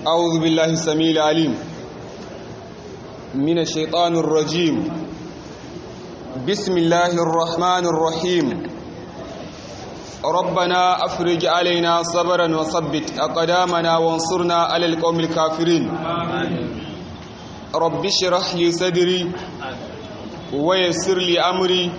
أعوذ بالله السميع العليم من الشيطان الرجيم بسم الله الرحمن الرحيم ربنا أفرج علينا صبرا وثبت أقدامنا وانصرنا على القوم الكافرين رب اشرح لي صدري ويسر لي أمري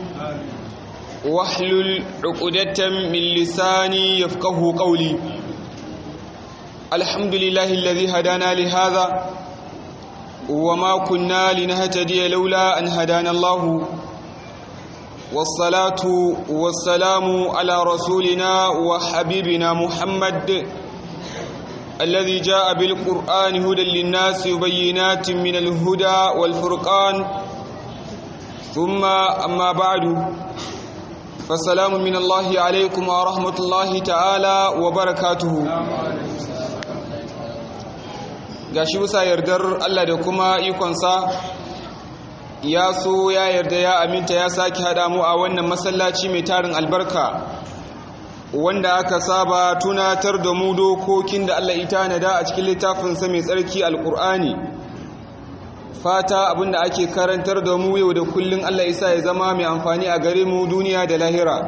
واحلل عقدة من لساني يفقه قولي الحمد لله الذي هدانا لهذا وما كنا لنهتدي لولا أن هدانا الله والصلاة والسلام على رسولنا وحبيبنا محمد الذي جاء بالقرآن هدى للناس وبينات من الهدى والفرقان ثم أما بعد فالسلام من الله عليكم ورحمة الله تعالى وبركاته gashi bisa yardar Allah da kuma ikonsa ya so ya yarda ya aminta ya sake haɗa mu a wannan masallaci mai tarin albarka wanda aka saba tunatar da mu dokokin da Allah ita nada a cikin littafinsa mai tsarki alkur'ani fata abinda ake karantar da mu yau da kullun Allah isa ya zama mai amfani a gare mu duniya da lahira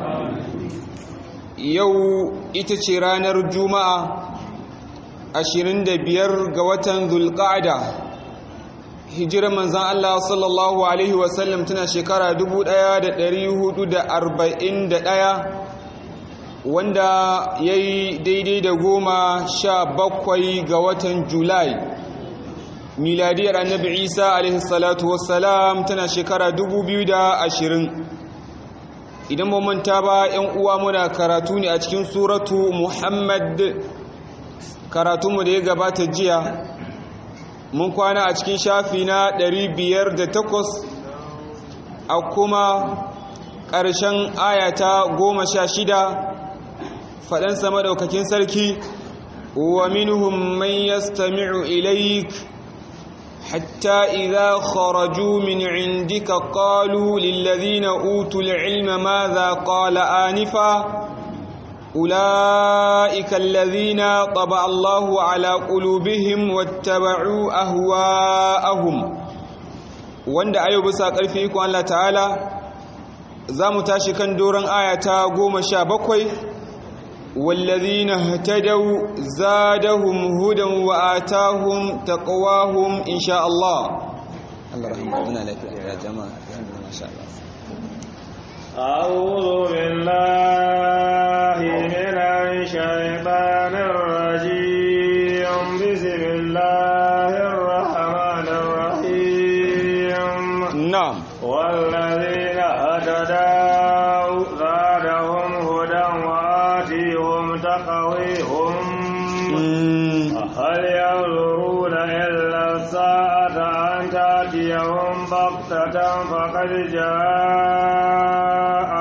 yau ita ce ranar juma'a 25 ga watan zulqa'da hijirar manzan Allah sallallahu alaihi wasallam tana shekara 1441 wanda ya yi daidai da goma sha bakwai ga watan julai miladiyar annabi isa alaihi salatu wassalam tana shekara 2020 idan manta ba 'yan uwa muna karatu ne a cikin suratu muhammad karatunmu da ya gabata jiya mun kwana a cikin shafi na 508 a kuma ƙarshen ayata goma sha shida faɗansa maɗaukakin sarki wa minuhum man yastami'u ilaik hatta idza kharaju min indika qalu lil ladina utul ilma madha qala anifa أولئك الذين طبع الله على قلوبهم واتبعوا أهواءهم wanda ayo bisa ƙarfi ikon Allah ta'ala za mu tashi kan doron ayata goma sha bakwai wallazina hatadau zadahum hudan wa atahum taqwahum insha Allah Allah rahmatullahi lafiya ya jama'a masha Allah أعوذ بالله من الشيطان الرجيم بسم الله الرحمن الرحيم نعم والذين اهتدوا زادهم هدى وآتيهم تقويهم هل ينظرون إلا الساعة أن تأتيهم بغتة فقد جاء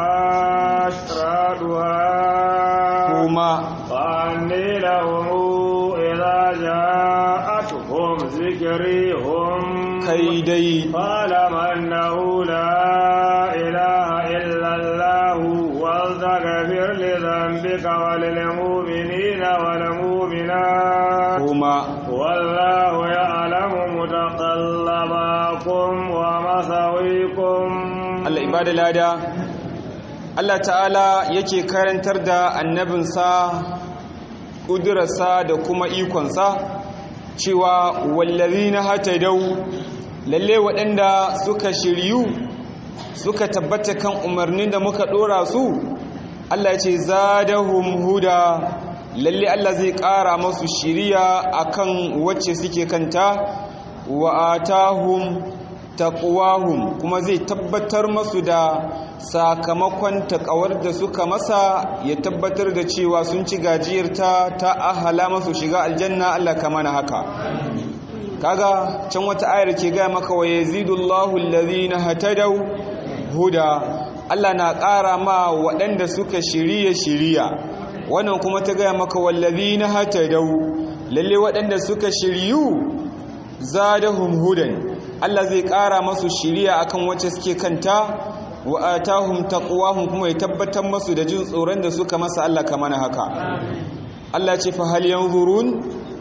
أشرادها kuma فأني لهم إذا جاءتهم ذكري هم kai dai فاعلم أنه لا إله إلا الله واستغفر لذنبك وللمؤمنين والمؤمنات kuma والله يعلم متقلبكم ومثويكم Allah ibada lada Allah ta'ala yake karantar da annabinsa ƙudurarsa da kuma ikonsa cewa wallazina hatadau lalle waɗanda suka shiryu suka tabbata kan umarnin da muka ɗora su Allah ce zadahum huda lalle Allah zai ƙara masu shiriya akan wacce suke kanta wa atahum taqwahum kuma zai tabbatar masu da sakamakon takawar da suka masa ya tabbatar da cewa sun ci gajiyarta ta ahala masu shiga aljanna Allah ka mana haka kaga can wata ayar ke gaya maka wa yazidullahu allazina hatadaw huda Allah na ƙara ma waɗanda suka shiriya shiriya wannan kuma ta gaya maka wallazina hatadaw lalle waɗanda suka shiryu zadahum hudan Allah zai ƙara masu shiriya akan wacce suke kanta wa atahum taqwahum kuma ya tabbatar masu da jin tsoron da suka masa Allah ka mana haka Allah ce fa hal yanzurun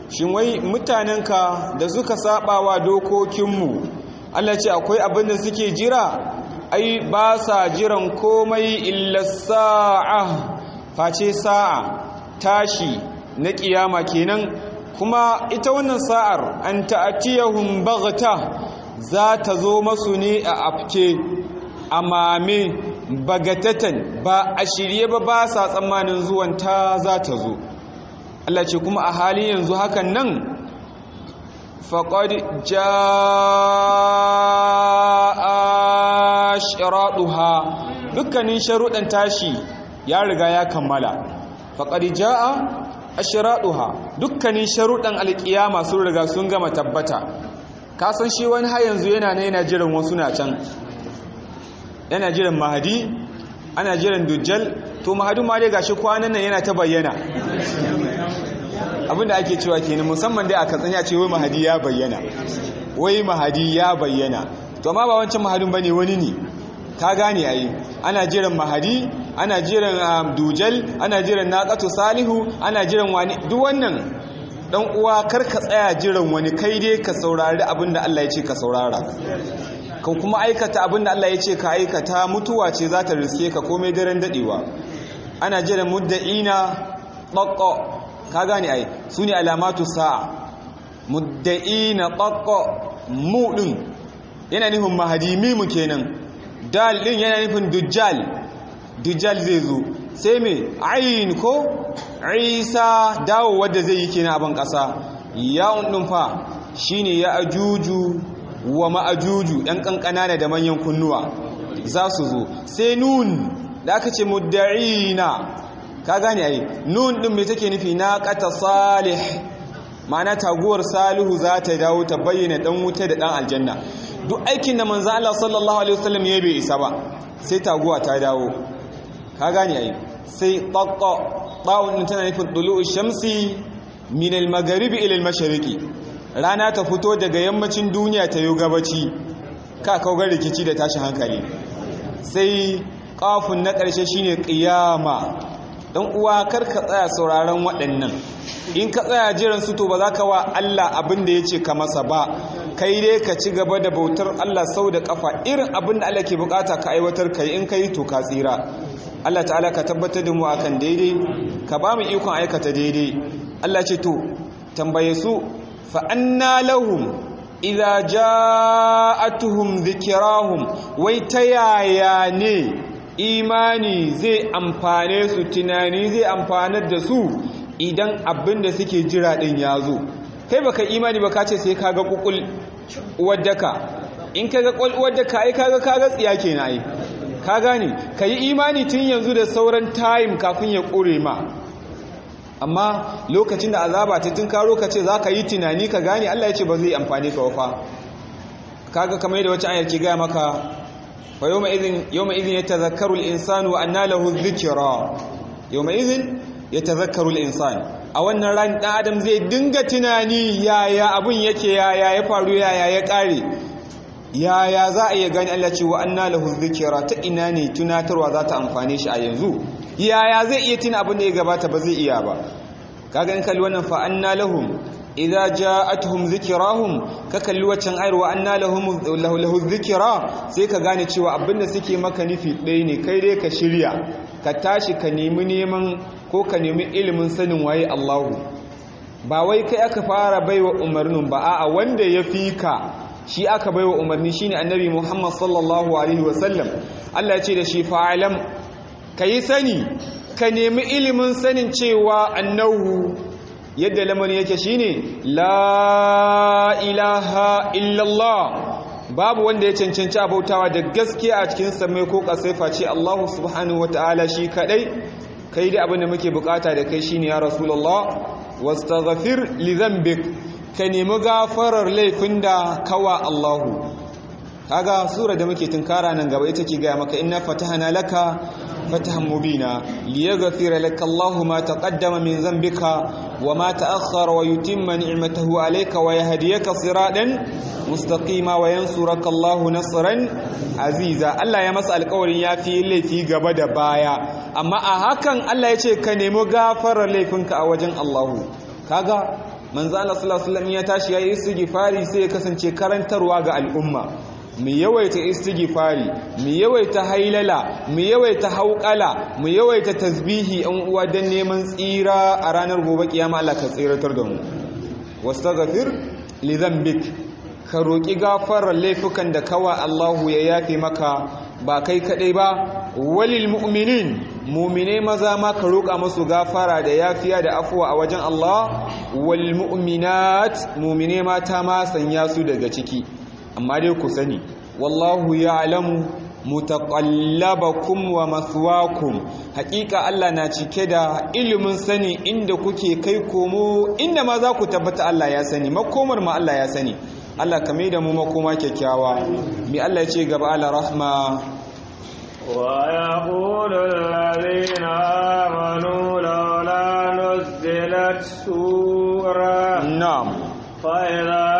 shin wai mutanenka da suka saba wa dokokinmu Allah ce akwai abin da suke jira ai ba sa jiran komai illa sa'a face sa'a tashi na kiyama kenan kuma ita wannan sa'ar an ta'atiyahum baghta za ta zo masu ne a afke a mame bagatatan ba a shirye ba ba sa tsammanin zuwan ta za ta zo Allah ce kuma a halin yanzu hakan nan faƙad ja'a shiraɗuha dukkanin sharuɗan tashi ya riga ya kammala faƙad ja'a ashiraɗuha dukkanin sharuɗan alƙiyama sun riga sun gama tabbata kasan shi wani har yanzu yana na yana jiran wasu na can yana jiran mahadi ana jiran dujjal to mahadu ma dai gashi kwanan nan yana ta bayyana abinda ake cewa kenan musamman dai a katsanya ce wai mahadi ya bayyana wai mahadi ya bayyana to amma ba wancan mahadin bane wani ne ka gane ayi ana jiran mahadi ana jiran dujal ana jiran naqatu salihu ana jiran wani duk wannan dan uwa kar ka tsaya jiran wani kai dai ka saurari abinda Allah ya ce ka saurara ka kuma aikata abinda Allah ya ce ka aikata mutuwa ce za ta riske ka komai daren dadewa ana jiran mudda'ina ɗaƙƙo ka gane ai su ne alamatu sa'a mudda'ina ɗaƙƙo mu ɗin yana nufin mahadi mimu kenan dal ɗin yana nufin dujjal dujjal zai zo sai mai ayin ko isa dawo wadda zai yi kenan abin ƙasa yawon ɗin fa shine ya ajuju wa ma'ajuju ɗan ƙanƙana da manyan kunnuwa za su zo sai nun da aka ce mudda'ina ka gane ai nun din me take nufi naqata salih ma'ana taguwar salihu za ta dawo ta bayyana dan wuta da dan aljanna duk aikin da manzo Allah sallallahu alaihi wasallam ya bai isa ba sai taguwa ta dawo ka gane ai sai taqqa ta'un din tana nufin dulu'u shamsi min al-magharibi ila al-mashriqi rana ta fito daga yammacin duniya ta yi gabaci ka kaugar rikici da tashin hankali sai kafin na ƙarshe shine qiyama dan uwa kar ka tsaya sauraron waɗannan in ka tsaya jiran su to ba za ka wa Allah abin da ya ce ka masa ba kai dai ka ci gaba da bautar Allah sau da kafa irin abin da Allah ke bukata ka aiwatar kai in kai to ka tsira Allah ta'ala ka tabbatar da mu akan daidai ka ba mu ikon aikata daidai Allah ce to tambaye su fa anna lahum idza ja'atuhum dhikrahum wai ta yaya ne imani zai amfane su tunani zai amfanar da su idan abin da suke jira din ya zo kai baka imani ba ka ce sai kaga kukul uwaddaka in kaga kul uwaddaka ai kaga kaga tsiya kenan ai ka gane kai imani tun yanzu da sauran time kafin ya kure ma amma lokacin da azaba ta tun karo ka ce zaka yi tunani ka gane Allah ya ce ba zai amfane ka wafa kaga kamar yadda wacce ayar ke gaya maka فيومئذ يومئذ يتذكر الإنسان وأنى له الذكرى يومئذ يتذكر الإنسان a wannan ran ɗan adam zai dinga tunani yaya abun yake yaya ya faru yaya ya ƙare yaya za a iya gani Allah ce wa anna lahu dhikra ta ina ne tunatarwa za ta amfane shi a yanzu yaya zai iya tuna abin da ya gabata ba zai iya ba kaga in kalli wannan fa anna lahum idza ja'atuhum dhikrahum ka kalli waccan ayar wa anna lahum lahu dhikra sai ka gane cewa abinda suke maka nufi ɗaya ne kai dai ka shirya ka tashi ka nemi neman ko ka nemi ilimin sanin waye Allahu ba wai kai aka fara baiwa umarnin ba a'a wanda ya fi ka shi aka baiwa umarni shine annabi Muhammad sallallahu alaihi wasallam Allah ya ce da shi fa'alam kai sani ka nemi ilimin sanin cewa annahu yadda lamarin yake shine la ilaha illallah babu wanda ya cancanci abautawa da gaskiya a cikin samai ko kasai face Allah subhanahu wataala shi kadai kai da abin da muke bukata da kai shine ya rasulullah wastaghfir li dhanbik ka nemi gafarar laifin da kawa Allah kaga sura da muke tunkara nan gaba ita ke ga maka inna fatahna laka فتحا مبينا ليغفر لك الله ما تقدم من ذنبك وما تأخر ويتم نعمته عليك ويهديك صراطا مستقيما وينصرك الله نصرا عزيزا الله ya masa alƙawarin yafi laifi gaba da baya amma a hakan Allah ya ce ka nemi gafarar laifinka a wajen Allah kaga manzo Allah sallallahu alaihi wasallam ya tashi yayi istighfari sai ya kasance karantarwa ga al'umma mu yawaita istighfari mu yawaita hailala mu yawaita hauƙala mu yawaita tasbihi an uwa dan neman tsira a ranar gobe kiyama Allah ka tsiratar da mu wastaghfir li dhanbik ka roki gafarar laifukan da kawa Allahu ya yafe maka ba kai kadai ba walil mu'minin mu'mine maza ma ka roka musu gafara da yafiya da afuwa a wajen Allah wal mu'minat mu'mine mata ma sanya su daga ciki amma dai ku sani wallahu ya'lamu mutaqallabakum wa mathwakum haƙiƙa Allah na cike da ilimin sani inda kuke kai komo inda ma za ku tabbata Allah ya sani makomar ma Allah ya sani Allah ka da mu makoma kyakkyawa mi Allah ya ce gaba ala rahma ويقول الذين آمنوا لولا نزلت سورة na'am فإذا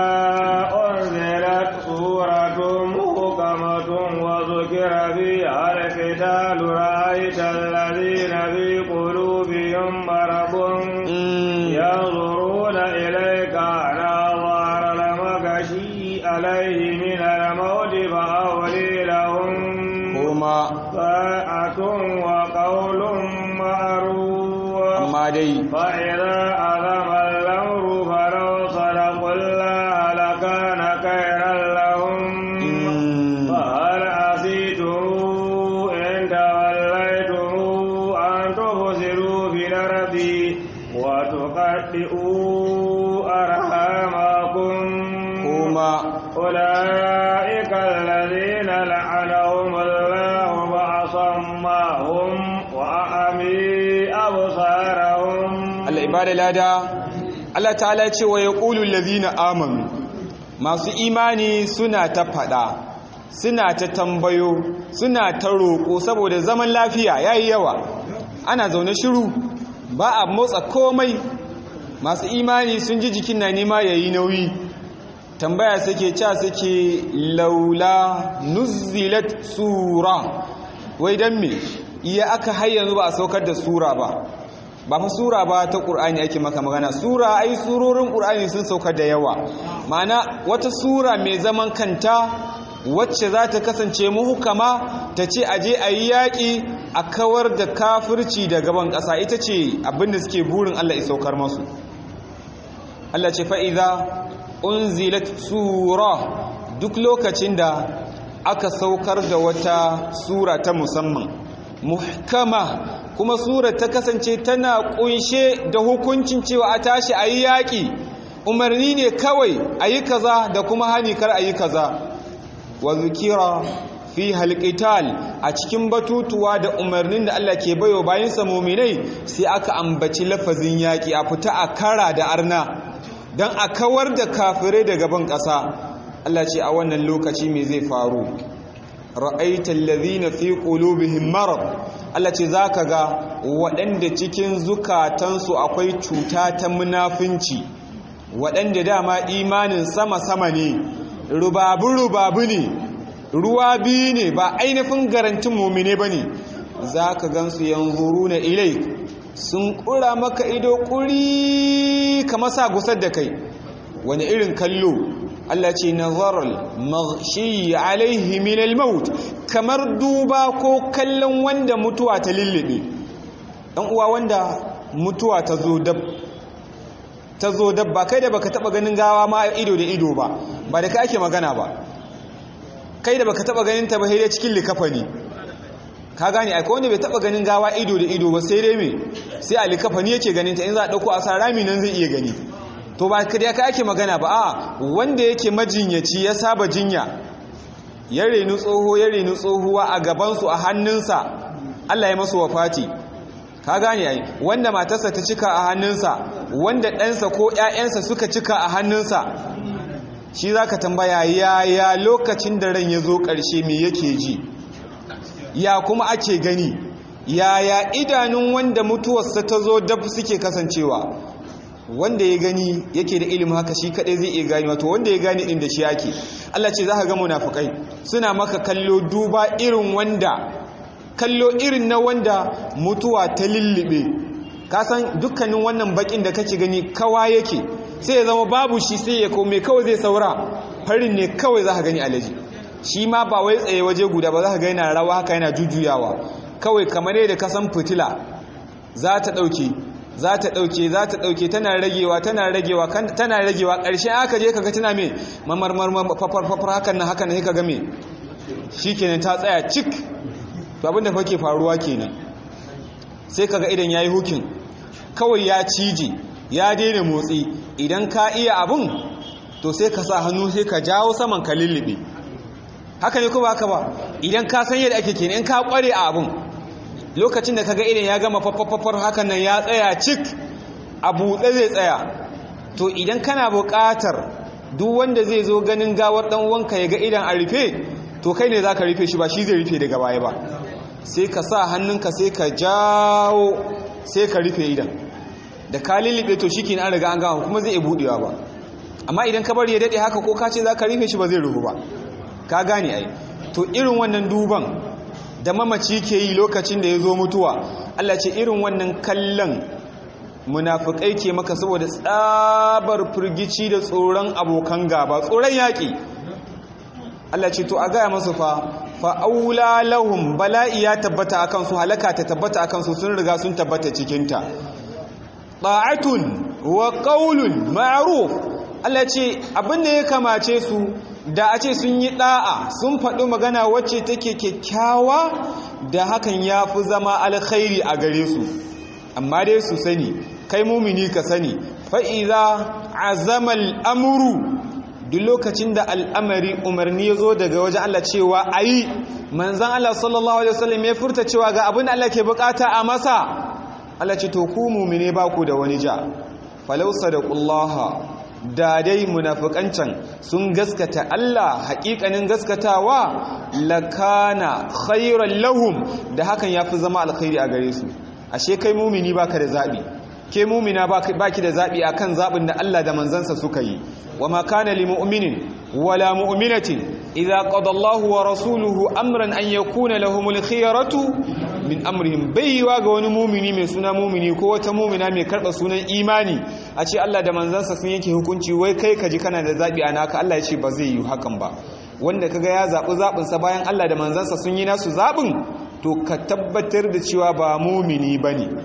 أنزلت سورة محكمة وذكر فيها القتال رأيت الذين في قلوبهم مرض ينظرون إليك نظر المغشي عليه من الموت فأولي لهم kuma طاعة وقول معروف amma dai فإذا أذم الأمر فلو صدقوا الله لكان خيرا لهم mm, فهل عصيتم إن توليتم أن تفسدوا في الأرض وتقطعوا أرحامكم kuma أولئك الذين لعنهم الله فأصمهم وأعمي أبصارهم Allah ibada lada Allah ta'ala ce wa yaqulu allazina amanu masu imani suna ta fada suna ta tambayo suna ta roƙo saboda zaman lafiya yayi yawa ana zaune shiru ba a motsa komai masu imani sun ji jikin na nema yayi nauyi tambaya suke ca suke laula nuzilat sura wai dan me iya aka har yanzu ba a saukar da sura ba ba fa sura ba ta ƙur'ani ake maka magana sura ai surorin ƙur'ani sun sauka da yawa ma'ana wata sura mai zaman kanta wacce za ta kasance muhukama ta ce aje a yi yaƙi a kawar da kafirci da gaban ƙasa ita ce abinda suke burin Allah ya saukar masu Allah ce fa'iza unzilat sura duk lokacin da aka saukar da wata sura ta musamman muhkama kuma sura ta kasance tana kunshe da hukuncin cewa a tashi a yi yaƙi umarni ne kawai a yi kaza da kuma hani kar a yi kaza wa zukira fi halqital a cikin batutuwa da umarnin da Allah ke bayo bayan sa mu'minai sai aka ambaci lafazin yaƙi a fita a kara da arna dan a kawar da kafirai daga ban ƙasa Allah ce a wannan lokaci me zai faru ra'aita allazina fi qulubihim marad Allah ce zaka ga waɗanda cikin zukatansu akwai cuta ta munafinci waɗanda dama imanin sama-sama ne rubabu-rubabu ne ruwa biyu ne ba ainihin garantin mumine ba ne za ka gansu yanzuru na ilai sun ƙura maka ido ƙuri kama sa gusar da kai wani irin kallo Allah ce nazaral maghshi alaihi min al-maut kamar duba ko kallon wanda mutuwa ta lullube dan uwa wanda mutuwa ta zo dab ta zo dab ba kai da baka taba ganin gawa ma ido da ido ba ba da kai ake magana ba kai da baka taba ganin ta ba sai dai cikin likafani ka gane ai wanda bai taba ganin gawa ido da ido ba sai dai me sai a likafani yake ganin ta in za a dauko a sa rami nan zai iya gani to ba kada ka ake magana ba a wanda yake majinyaci ya saba jinya ya renu tsoho ya renu tsohuwa a gabansu a hannunsa Allah ya masu wafati ka gane ai wanda matarsa ta cika a hannunsa wanda ɗansa ko ‘ya'yansa suka cika a hannunsa shi za ka tambaya yaya lokacin da ran ya zo ƙarshe me yake ji ya kuma ake gani yaya idanun wanda mutuwarsa ta zo dab suke kasancewa wanda ya gani yake da ilimin haka shi kadai zai iya gani wato wanda ya gani din da shi yake Allah ce za ka ga munafukai suna maka kallo duba irin wanda kallo irin na wanda mutuwa ta lullube ka san dukkanin wannan bakin da kake gani kawa yake sai ya zama babu shi sai ya kome kawai zai saura farin ne kawai za ka gani alaji shi ma ba wai tsaye waje guda ba za ka gani na rawa haka yana jujuyawa kawai kamar yadda ka san fitila za ta ɗauke za ta ɗauke za ta ɗauke tana ragewa tana ragewa tana ragewa ƙarshe aka je kaga tana me mamarmar fafar fafar hakan nan hakan ne kaga me shikenan ta tsaya cik to abinda fa ke faruwa kenan sai kaga idan yayi hukin kawai ya cije ya daina motsi idan ka iya abun to sai ka sa hannu sai ka jawo saman ka lullube haka ne ko ba haka ba idan ka san yadda ake kenan in ka kware a abun lokacin da kaga idan ya gama faffafafar hakan nan ya tsaya cik a buɗe zai tsaya to idan kana buƙatar duk wanda zai zo ganin gawar ɗan wanka ya ga idan a rufe to kai ne za ka rufe shi ba shi zai rufe daga baya ba sai ka sa hannunka sai ka jawo sai ka rufe idan da ka lullube to shi an riga an gama kuma zai iya buɗewa ba amma idan ka bari ya daɗe haka ko ka ce za ka rufe shi ba zai rufu ba ka gane ai to irin wannan duban da mamaci ke yi lokacin da ya zo mutuwa Allah ce irin wannan kallon munafukai ke maka saboda tsabar firgici da tsoron abokan gaba tsoron yaƙi Allah ce to a gaya masu fa fa'aula lahum bala'i ya tabbata akan su halaka ta tabbata akan su sun riga sun tabbata cikinta ta'atun wa qaulun ma'ruf Allah ce abin da ya kamace su da a ce sun yi ɗa'a sun faɗi magana wacce take kyakkyawa da hakan ya fi zama alkhairi a gare su amma dai su sani kai mumini ka sani fa'iza azamal amuru duk lokacin da al'amari umarni ya zo daga wajen Allah cewa a yi manzan Allah sallallahu Alaihi wasallam ya furta cewa ga abin Allah ke bukata a masa Allah ce to ku mumine ba ku da wani ja falausa da ƙullaha da dai munafikancan sun gaskata Allah haƙiƙanin gaskatawa lakana khairan lahum da hakan yafi zama alkhairi a gare su ashe kai mumini baka da zabi ke mumina baki da zabi akan zabin da Allah da manzansa suka yi wama kana lil mu'minin wala mu'minatin idza qada Allahu wa rasuluhu amran an yakuna lahumul khiyaratu min amrihim baiwa ga wani mumini mai suna mumini ko wata mumina mai karɓa sunan imani a ce Allah da manzansa sun yanke hukunci wai kai ka ji kana da zaɓi a naka Allah ya ce ba zai yi hakan ba wanda kaga ya zaɓi zaɓinsa bayan Allah da manzansa sun yi nasu zaɓin to ka tabbatar da cewa ba mumini ba ne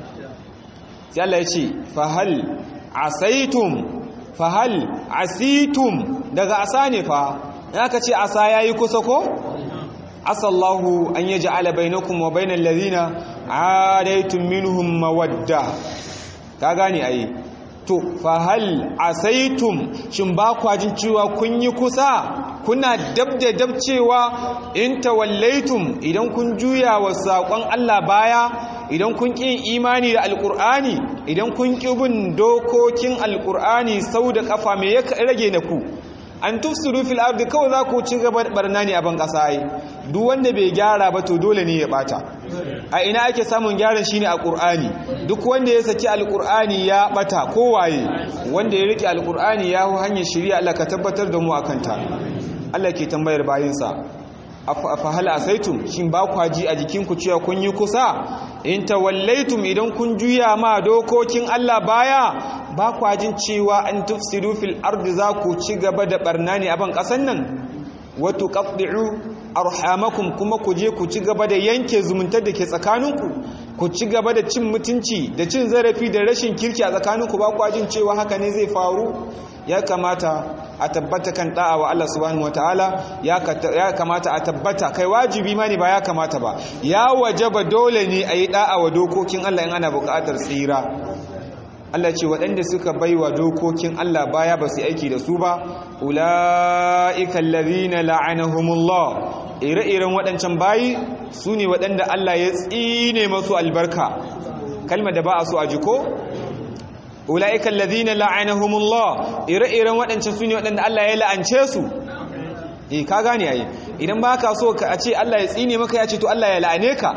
sai Allah ya ce fahal asaitum fahal asitum daga asa ne fa ya ka ce asa ya yi kusa ko asallahu an yaji ala bainakum wa bainal ladina adaitum minhum mawadda ka gane ai to fa hal asaitum shin ba kwa jin cewa kun yi kusa kuna dab da dab cewa in tawallaitum idan kun juya wa saƙon Allah baya idan kun ƙi imani da alƙur'ani idan kun ƙi bin dokokin alƙur'ani sau da ƙafa me ya rage na ku an tufsiru fil ardi kawai za ku ci gaba barna ne a ban ƙasa ai duk wanda bai gyara ba to dole ne ya bata a ina ake samun gyaran shine a ƙur'ani duk wanda ya saki alƙur'ani ya bata kowaye wanda ya rike alƙur'ani ya hu hanyar shari'a Allah ka tabbatar da mu akan ta Allah ke tambayar bayinsa afa hal asaitum shin ba ku ji a jikinku cewa kun yi kusa in tawallaitum idan kun juya ma dokokin Allah baya ba ku jin cewa an tufsidu fil ardi za ku ci gaba da barna ne a ban kasan nan wa tuqatti'u arhamakum kuma ku je ku ci gaba da yanke zumuntar da ke tsakaninku ku ci gaba da cin mutunci da cin zarafi da rashin kirki a tsakaninku ba ku jin cewa haka ne zai faru ya kamata a tabbata kan da'a wa Allah subhanahu wataala ya kamata a tabbata kai wajibi ma ne ba ya kamata ba ya wajaba dole ne a yi da'a wa dokokin Allah in ana buƙatar tsira Allah ce waɗanda suka baiwa dokokin Allah baya ba su aiki da su ba ula'ika allazina la'anahumullah ire-iren waɗancan bayi su ne waɗanda Allah ya tsine masu albarka kalmar da ba a so a jiko ula'ika allazina la'anahumullah ire-iren waɗancan su ne waɗanda Allah ya la'ance su eh ka gane ai idan ba ka so ka ce Allah ya tsine maka ya ce to Allah ya la'ane ka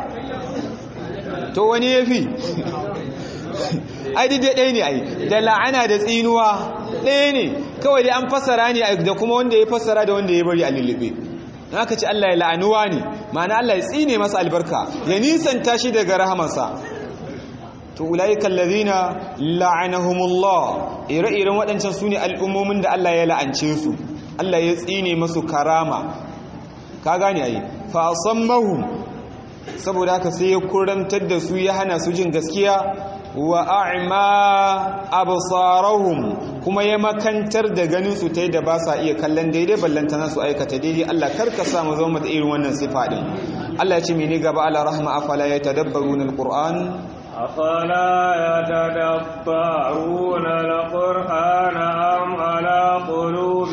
to wani yafi ai dai ɗaya ne ai da la'ana da tsinuwa ɗaya ne kawai dai an fassara ne da kuma wanda ya fassara da wanda ya bari a lullube don aka ce Allah ya la'anuwa ne ma'ana Allah ya tsine masa albarka ya nisanta shi daga rahamansa to ulaiikal ladina la'anahumullah ire-iren waɗancan su ne al'ummomin da Allah ya la'ance su Allah ya tsine masu karama ka gane ayi fa asammahum saboda haka sai ya kurantar da su ya hana su jin gaskiya wa a'ma absarahum kuma ya makantar da ganin su ta da ba sa iya kallon daidai ballantana su aikata daidai Allah karka sa mu zama da irin wannan sifa din Allah ya ce mene gaba ala rahma afala yatadabbaruna alquran أفلا يتدبرون القرآن أم على قلوب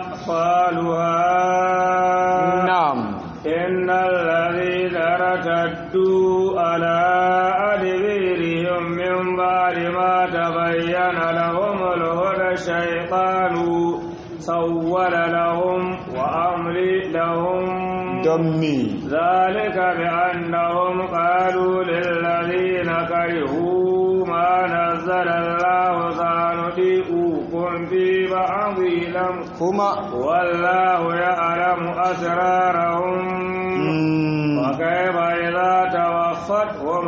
أقفالها na'am إن الذين ارتدوا على أدبيرهم من بعد ما تبين لهم الهدى الشيطان سول لهم وأملي لهم don me ذلك بأنهم قالوا للذين كرهوا ما نزل الله سنطيعكم في بعض الأمر kuma والله يعلم أسرارهم mm, وكيف إذا توفتهم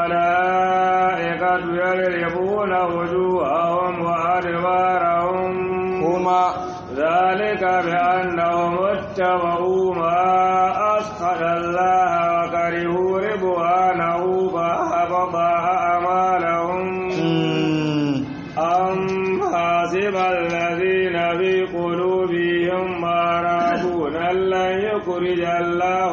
الملائكة يضربون وجوههم وأدبارهم kuma ذلك بأنهم اتبعوا ما أسخط الله وكرهوا رضوانه فأحبط أعمالهم mm, أم حسب الذين في قلوبهم مرضون لن يخرج الله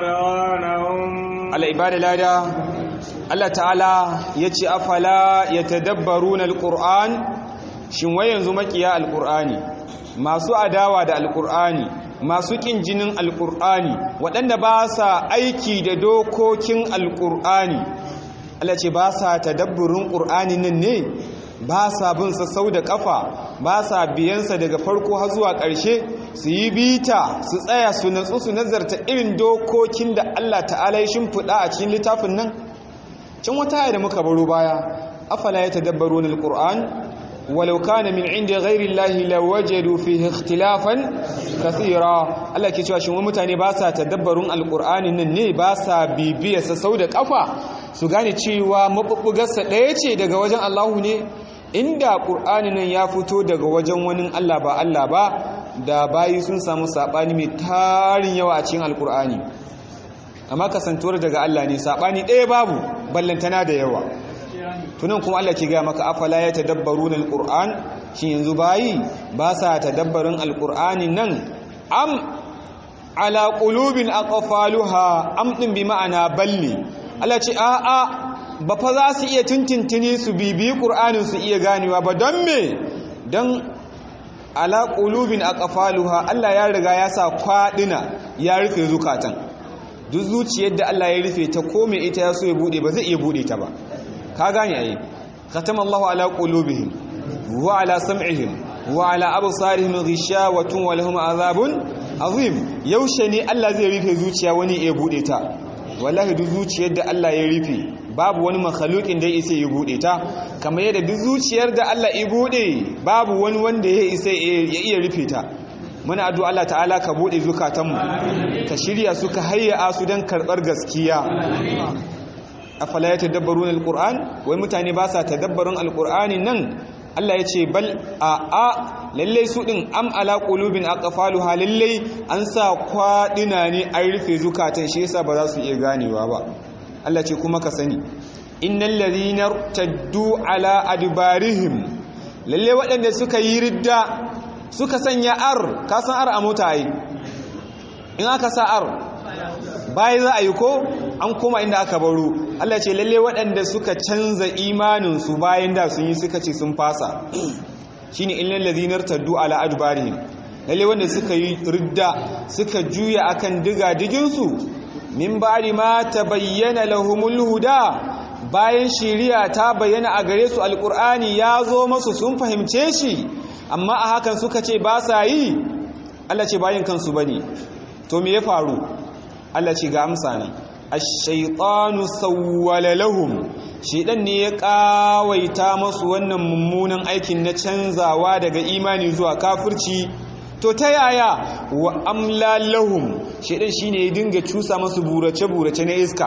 أضغانهم ala ibada lada Allah ta'ala ya ce afala ya tadabbaru na alƙur'an shin wai yanzu makiya alƙur'ani masu adawa da alƙur'ani masu ƙin jinin alƙur'ani waɗanda ba sa aiki da dokokin alƙur'ani Allah ce ba sa tadabburin ƙur'ani nan ne ba sa bin sa sau da ƙafa ba sa biyansa daga farko har zuwa ƙarshe su yi bita su tsaya su natsu su nazarta irin dokokin da Allah ta'ala ya shimfiɗa a cikin littafin nan can wata aya da muka baro baya afala ya tadabbaru na alƙur'an walau kana min inda ghairi Allah lawajadu fihi ikhtilafan kathira Allah ke cewa shin wani mutane ba sa tadabbarun alƙur'ani nan ne ba sa bibiyarsa sau da ƙafa su gane cewa mabubbugarsa ɗaya ce daga wajen Allahu ne inda ƙur'ani nan ya fito daga wajen wani Allah ba Allah ba da bayi sun samu saɓani mai tarin yawa a cikin alƙur'ani amma kasantuwar daga Allah ne saɓani ɗaya babu ballantana da yawa tunan kuma Allah ke gaya maka afala ya tadabbaru na alƙur'an shi yanzu bayi ba sa tadabbarin alƙur'ani nan am ala ƙulubin aqfaluha am ɗin bi ma'ana balli Allah ce a'a ba fa za su iya tintintini su bibi ƙur'anin su iya ganewa ba don me don ala ƙulubin a ƙafaluha Allah ya riga ya sa kwaɗina ya rufe zukatan duk zuciyar da Allah ya rufe ta kome ita ya so ya buɗe ba zai iya buɗe ta ba ka gane ayi khatama Allah ala qulubihim wa ala sam'ihim wa ala absarihim ghishawatun wa lahum azabun azim yaushe ne Allah zai rufe zuciya wani ya buɗe ta wallahi duk zuciyar da Allah ya rufe babu wani makhlukin da ya isa ya bude ta kamar yadda duk zuciyar da Allah ya bude babu wani wanda ya isa ya iya rufe ta muna addu'a Allah ta'ala ka bude zukatanmu ka shirya su ka hayya su don karɓar gaskiya afala ya tadabbarun alquran wai mutane ba sa tadabbarun alqur'ani nan Allah ya ce bal a a lalle su din am ala qulubin aqfaluha lalle an sa kwadina ne an rufe zukatan shi yasa ba za su iya ganewa ba Allah ce kuma ka sani innal ladhina taddu ala adbarihim lalle waɗanda suka yi ridda suka sanya ar ka san ar a mota ai in aka sa ar bai za a yi ko an koma inda aka baro Allah ce lalle waɗanda suka canza imaninsu bayan da sun yi suka ce sun fasa shine illal ladhina taddu ala adbarihim lalle wanda suka yi ridda suka juya akan diga diginsu min ba'di ma tabayyana lahumul huda bayan shiriya ta bayyana a gare su alqur'ani ya zo masu sun fahimce shi amma a hakan suka ce ba sa yi Allah ce bayan kansu bane to me ya faru Allah ce ga amsa ne ash-shaytanu sawwala lahum shedan ne ya kawaita masu wannan mummunan aikin na canzawa daga imani zuwa kafirci to ta yaya wa amla lahum shedan shine ya dinga cusa masu burace burace na iska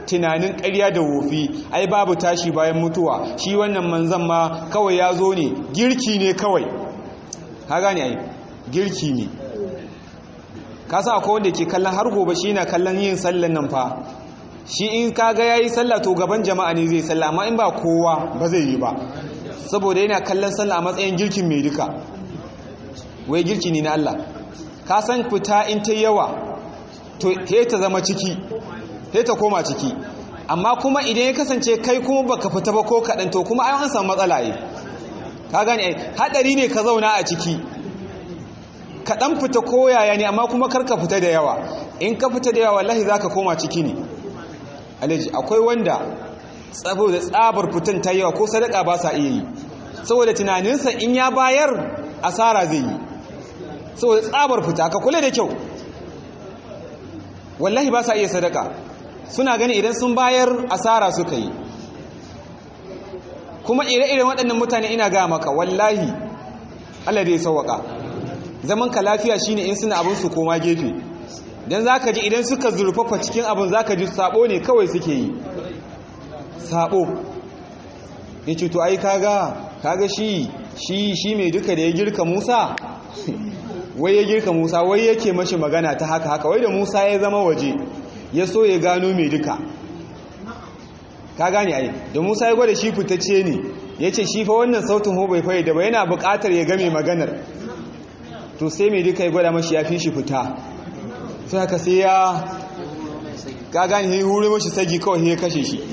tunanin ƙarya da wofi ai babu tashi bayan mutuwa shi wannan manzan ma kawai ya zo ne girki ne kawai ka gane ai girki ne ka sa akwai wanda ke kallon har gobe shi na kallon yin sallan nan fa shi in kaga yayi sallah to gaban jama'a ne zai sallah amma in ba kowa ba zai yi ba saboda yana kallon sallah a matsayin girkin mai duka wai girki ne na Allah ka san fita in ta yawa to he ta zama ciki he ta koma ciki amma kuma idan ya kasance kai kuma baka fita ba ko kaɗan to kuma ai an samu matsala yi ka gane ai hadari ne ka zauna a ciki kaɗan fita ko yaya ne amma kuma karka fita da yawa in ka fita da yawa wallahi zaka koma ciki ne alaji akwai wanda saboda tsabar fitan ta yawa ko sadaka ba sa iya yi saboda tunaninsa in ya bayar asara zai yi saboda tsabar fita ka kula da kyau wallahi ba sa iya sadaka suna gani idan sun bayar asara suka yi kuma ire-iren waɗannan mutane ina ga maka wallahi Allah da ya sauwaka zaman ka lafiya shine in suna abin su koma gefe dan zaka ji idan suka zurfafa cikin abin zaka ji sabo ne kawai suke yi sabo yace to ai kaga kaga shi shi shi mai duka da ya girka Musa wai ya girka Musa wai yake mashi magana ta haka haka wai da Musa ya zama waje ya so ya gano mai duka ka gane ai da Musa ya gwada shi fitacce ne yace shi fa wannan sautin ho bai fayyada ba yana buƙatar ya game maganar to sai mai duka ya gwada mashi ya fi shi fita sai haka sai ya ka gane ya hure mashi sagi kawai ya kashe shi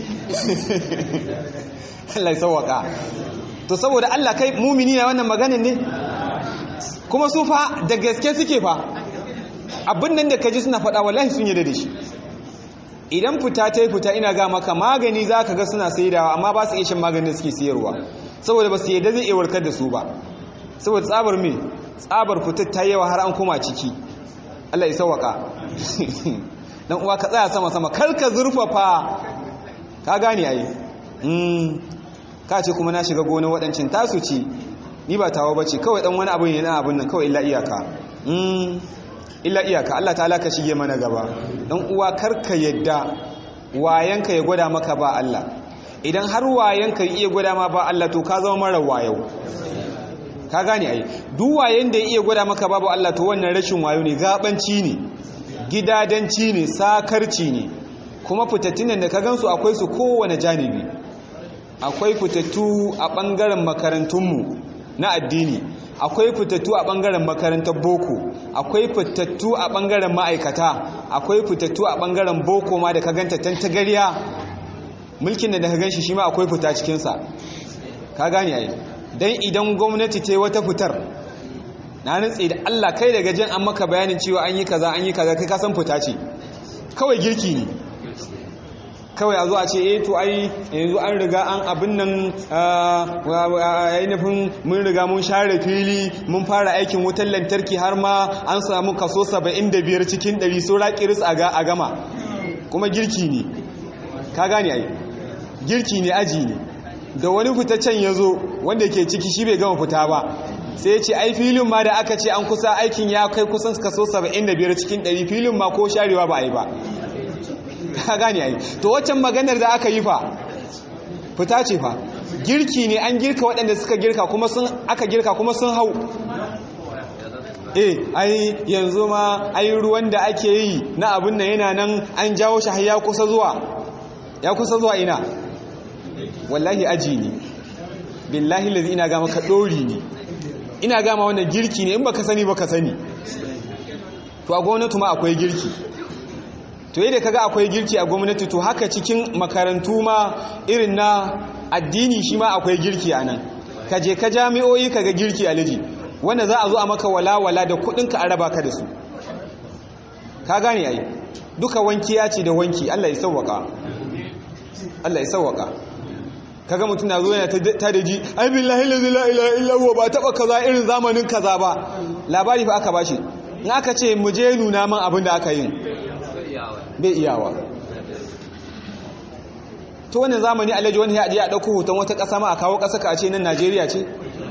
Allah ya sauwaka to saboda Allah kai mumini na wannan maganin ne kuma su fa da gaske suke fa abin nan da ka ji suna faɗa wallahi sun yarda da shi idan fita ta yi fita ina ga maka magani za ka ga suna saidawa amma ba su iya shan maganin da suke siyarwa saboda ba su yadda zai iya warkar da su ba saboda tsabar me tsabar fitar ta yawa har an koma ciki Allah ya sauwaka dan uwa ka tsaya sama sama kar ka zurfafa ka gane ai ka ce kuma na shiga gonar waɗancin tasu ce ni ba tawo bace kawai dan wani abin yana abin nan kawai illa iyaka illa iyaka Allah ta'ala ka shige mana gaba dan uwa karka yadda wayanka ya gwada maka ba Allah idan har wayanka ya iya gwada ma ba Allah to ka zama mara wayo ka gane ai duk wayen da ya iya gwada maka babu Allah to wannan rashin wayo ne gabanci ne gidadanci ne sakarci ne kuma fitattun da ka gansu akwai su kowane janibi akwai fitattu a bangaren makarantunmu na addini akwai fitattu a ɓangaren makarantar boko akwai fitattu a ɓangaren ma'aikata akwai fitattu a ɓangaren boko ma da ka ganta tantagariya mulkin da ka gan shi shi ma akwai fita cikinsa ka gane ai don idan gwamnati ta yi wata fitar na nutse da allah kai daga jin an maka bayanin cewa an yi kaza an yi kaza kai kasan fita ce kawai girki ne kawai a zo a ce eh to ai yanzu an riga an abin nan ainihin mun riga mun share fili mun fara aikin wutar lantarki har ma an samu kaso 75 cikin 100 saura kiris a gama kuma girki ne ka gane ai girki ne aji ne da wani fitaccen ya zo wanda ke ciki shi bai gama fita ba sai ya ce ai filin ma da aka ce an kusa aikin ya kai kusan kaso 75 cikin 100 filin ma ko sharewa ba a yi ba ka gane ai to waccan maganar da aka yi fa fita ce fa girki ne an girka waɗanda suka girka kuma sun aka girka kuma sun hau eh ai yanzu ma ai ruwan da ake yi na abin nan yana nan an jawo shi har ya kusa zuwa ya kusa zuwa ina wallahi aji ne billahi lazi ina ga maka dori ne ina gama wannan girki ne in baka sani baka sani to a gwamnati ma akwai girki to yadda kaga akwai girki a gwamnati to haka cikin makarantu ma irin na addini shi ma akwai girki a nan ka je ka jami'o'i ka ga girki a liji wanda za a zo a maka walawala da kudinka a raba ka da su ka gane ai duka wanki ya ce da wanki Allah ya sauwaka Allah ya sauwaka kaga mutum na zo yana ta da ji ai billahi la ilaha illa huwa ba taba kaza irin zamanin kaza ba labari fa aka bashi in aka ce mu je nuna man abin da aka yin bai iyawa to wannan zamani alaji wani ya a ɗauko hoton wata ƙasa ma a kawo ƙasa ka ce nan najeriya ce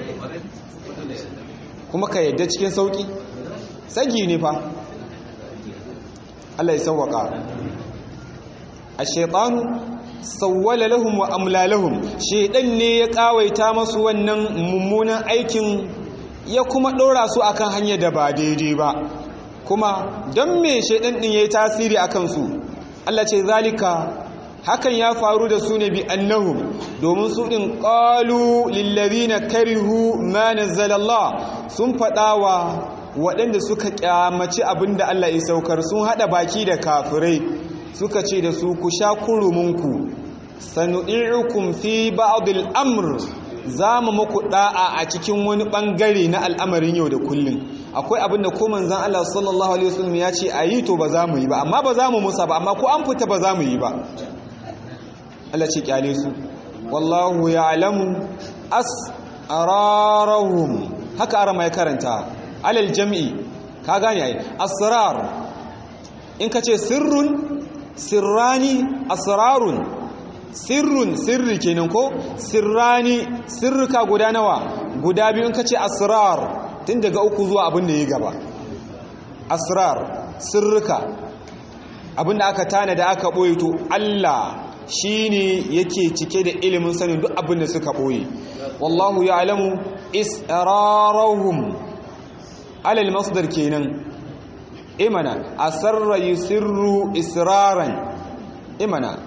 kuma ka yadda cikin sauƙi sagi ne fa allah ya sauwaƙa ash-shaytanu sawwala lahum wa amla lahum shaydan ne ya kawaita masu wannan mummunan aikin ya kuma dora su akan hanya da ba daidai ba kuma don me shaydan din yayi tasiri akan su Allah ce zalika hakan ya faru da su ne bi annahum domin su din qalu lil ladina karihu ma nazzalallah sun fadawa waɗanda suka kyamaci abinda Allah ya saukar sun hada baki da kafirai suka ce da su ku sha kurumunku sanu'irukum fi ba'dil amr zamu muku da'a a cikin wani bangare na al'amarin yau da kullun akwai abin da ko manzon Allah sallallahu alaihi wasallam ya ce ayi to ba za mu yi ba amma ba za mu musa ba amma ko an fita ba za mu yi ba Allah ce kyale su wallahu ya'lamu asrarahum haka ara mai karanta alal jam'i ka gane ai asrar in ka ce sirrun sirrani asrarun sirrun sirri kenan ko sirrani sirrika guda nawa guda biyu in ka ce asrar tun daga uku zuwa abin da ya gaba asrar sirrika abin da aka tana da aka ɓoye to Allah shi ne yake cike da ilimin sanin duk abin da suka ɓoye wallahu ya alamu israrahum alal masdar kenan imana asarra yusirru israran imana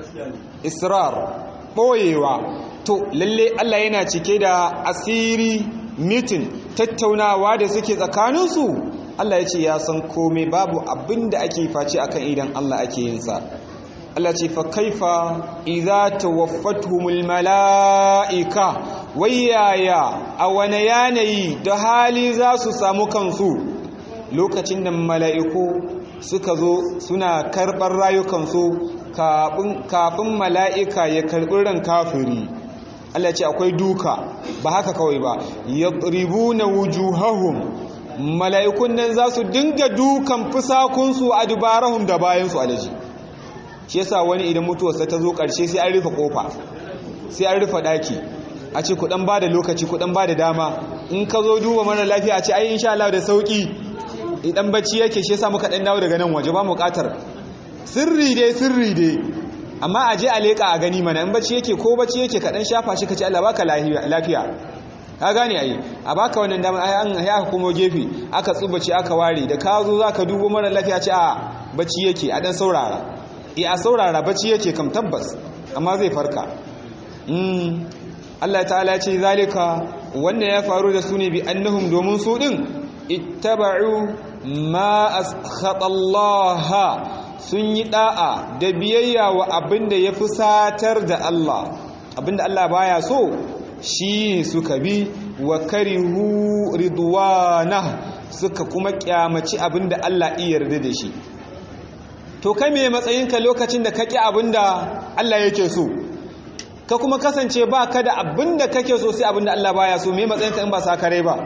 israr ɓoyewa to lalle Allah yana cike da asiri mitin tattaunawa da suke tsakaninsu Allah ya ce ya san komai babu abin da ake face akan idan Allah ake yinsa Allah ce fa kaifa idza tawaffatuhumul malaika wayaya a wane yanayi da hali za su samu kansu lokacin da mala'iku suka zo suna karɓar rayukansu kafin mala'ika ya karɓi ran kafiri Allah ce akwai duka ba haka kawai ba yadribuna wujuhahum mala'ikun nan za su dinga dukan fusakunsu a dubarahum da bayansu alaji shi yasa wani idan mutuwarsa ta zo ƙarshe sai an rufe ƙofa sai an rufe ɗaki a ce kuɗan ba da lokaci kuɗan ba da dama in ka zo duba mara lafiya a ce ai insha Allah da sauƙi idan bacci yake shi yasa muka ɗan dawo daga nan waje ba mu ƙatar sirri dai sirri dai amma a je a leƙa a gani mana in bacci yake ko bacci yake ka ɗan shafa shi ka ce Allah baka lafiya ka gane ai a baka wannan dama ai an ya aka komo gefe aka tsubace aka ware da ka zo zaka dubo mara lafiya ce a bacci yake a dan saurara eh a saurara bacci yake kam tabbas amma zai farka mm Allah ta'ala ya ce zalika wannan ya faru da su ne bi annahum domin su din ittaba'u ma askhata Allah sun yi da'a da biyayya wa abinda ya fusatar da Allah abinda Allah baya so shi suka bi wa karihu ridwana suka kuma kyamaci abinda Allah iya yarda da shi to kai me matsayinka lokacin da kake abinda Allah yake so ka kuma kasance ba ka da abinda kake so sai abinda Allah baya so me matsayinka in ba sa kare ba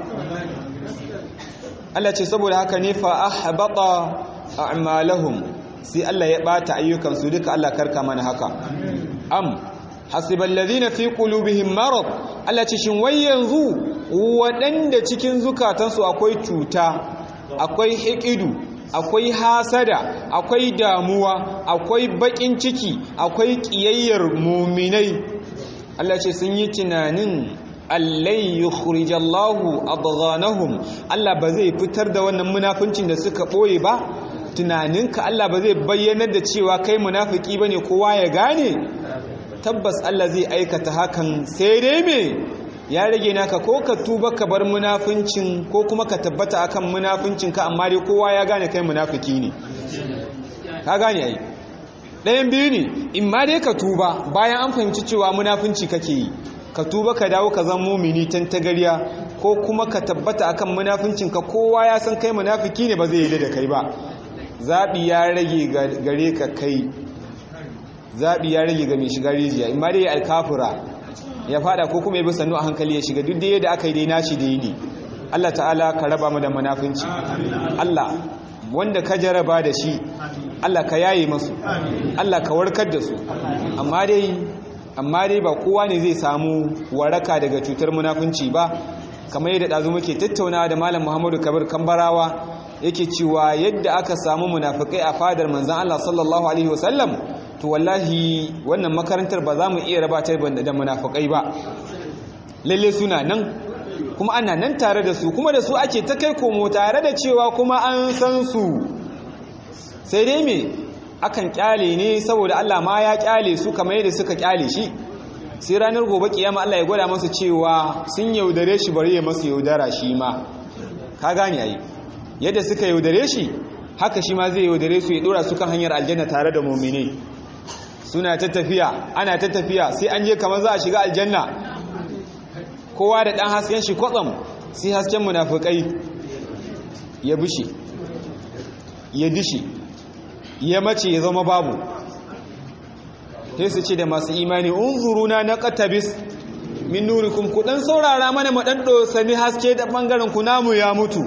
Allah ce saboda haka ne fa ahbata a'malahum sai Allah ya bata ayyukansu duka Allah karka mana haka am hasiban ladina fi qulubihim marad Allah ce shin wai yanzu waɗanda cikin zukatansu akwai cuta akwai hikidu akwai hasada akwai damuwa akwai bakin ciki akwai kiyayyar muminai Allah ce sun yi tunanin allai yukhrijallahu adghanahum Allah ba zai fitar da wannan munafincin da suka boye ba tunaninka Allah ba zai bayyanar da cewa kai munafiki bane kowa ya gane tabbas Allah zai aikata hakan sai dai me ya rage naka ko ka tuba ka bar munafincin ko kuma ka tabbata akan munafincin ka amma dai kowa ya gane kai munafiki ne ka gane ai ɗayan biyu ne in ma dai ka tuba bayan an fahimci cewa munafinci kake yi ka tuba ka dawo ka zama mumini tan tagariya ko kuma ka tabbata akan munafincin ka kowa ya san kai munafiki ne ba zai yi da kai ba zabi ya rage gare ka kai zabi ya rage ga mai shiga rijiya in ma dai alkafura ya fada ko kuma ya bi sannu a hankali ya shiga duk da yadda aka yi dai nashi da yi ne Allah ta'ala ka raba mu da munafinci Allah wanda ka jaraba da shi Allah ka yaye masu Allah ka warkar da su amma dai amma dai ba kowa ne zai samu waraka daga cutar munafunci ba kamar yadda ɗazu muke tattaunawa da malam muhammadu kabir kambarawa yake cewa yadda aka samu munafukai a fadar manzan Allah sallallahu alaihi wasallam to wallahi wannan makarantar ba za mu iya raba ta da munafukai ba lalle suna nan kuma ana nan tare da su kuma da su ake ta kai komo tare da cewa kuma an san su sai dai me akan kyale ne saboda Allah ma ya kyale su kamar yadda suka kyale shi sai ranar gobe kiyama Allah ya gwada masa cewa sun yaudare shi bari ya masa yaudara shi ma ka gane ai yadda suka yaudare shi haka shi ma zai yaudare su ya dora su kan hanyar aljanna tare da mu'mini suna ta tafiya ana ta tafiya sai an je kamar za a shiga aljanna kowa da dan hasken shi kwatsam sai hasken munafikai ya bushe ya dishi ya mace ya zama babu sai su ce da masu imani unzuruna na qatabis min nurikum ku dan saurara mana mu dan dosani haske da bangaren ku namu ya mutu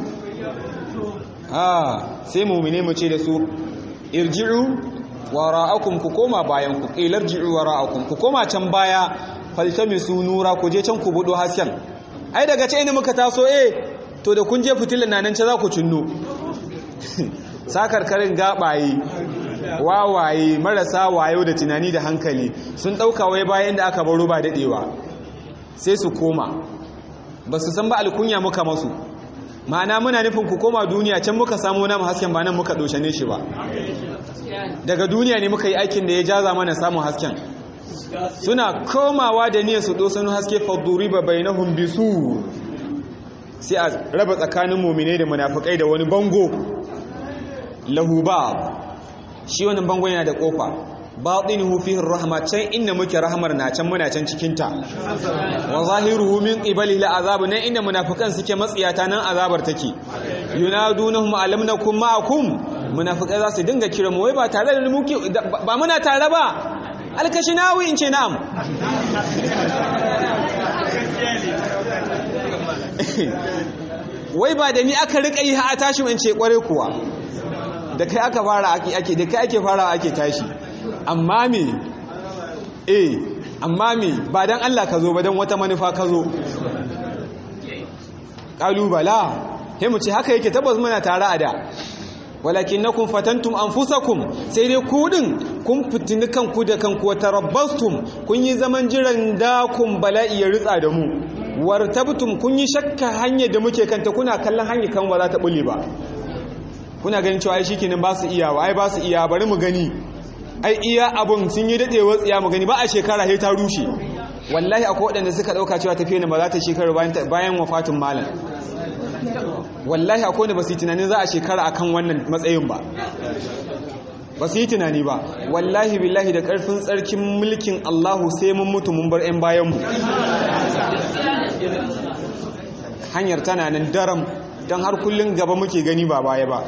ah sai mu'mine mu ce da su irji'u wara'akum ku koma bayan ku ilarji'u wara'akum ku koma can baya faltamisu nura ku je can ku budo hasken ai daga ce ne muka taso eh to da kun je fitilan nan ce za ku cinno sakarkarin gabaye wawaye marasa wayo da tunani da hankali sun ɗauka wai bayan da aka baro ba daɗewa sai su koma ba su san ba alkunya muka masu ma'ana muna nufin ku koma duniya can muka samu namu hasken ba nan muka doshane shi ba daga duniya ne muka yi aikin da ya jaza mana samun hasken suna komawa da niyyar su dosanu haske fadduri ba bainahum bisu sai a raba tsakanin mu'mine da munafikai da wani bango lahu bab shi wannan bangon yana da kofa batinuhu fihi rahma can inda muke rahmar na can muna can cikin ta wa zahiruhu min qibali la azab nan inda munafikan suke matsiyata nan azabar take yunadunahum alam nakum ma'akum munafikai za su dinga kira mu wai ba tare da muke ba muna tare ba alkashinawi in ce na'am wai ba da ni aka rika yi ha a tashi in ce kware kuwa da kai aka fara ake ake da kai ake fara ake tashi amma me eh amma me ba dan Allah ka zo ba dan wata manufa ka zo kalubala sai mu ce haka yake tabbas muna tare a da walakinnakum fatantum anfusakum sai dai ku din kun fitini kanku da kanku wa tarabbastum kun yi zaman jiran da kun bala'i ya ritsa da mu wartabtum kun yi shakka hanyar da muke kanta kuna kallon hanyar kan ba za ta bulle ba kuna ganin cewa ai shikenan ba su iya ai ba su iya bari mu gani ai iya abun sun yi dadewar tsiya mu gani ba a shekara sai ta rushe wallahi akwai waɗanda suka ɗauka cewa tafiya ne ba za ta shekara bayan wafatin malam wallahi akwai wanda ba su yi tunanin za a shekara akan wannan matsayin ba ba su yi tunani ba wallahi billahi da ƙarfin tsarkin mulkin allahu sai mun mutu mun bar 'yan bayanmu hanyar tana nan daram don har kullum gaba muke gani ba baya ba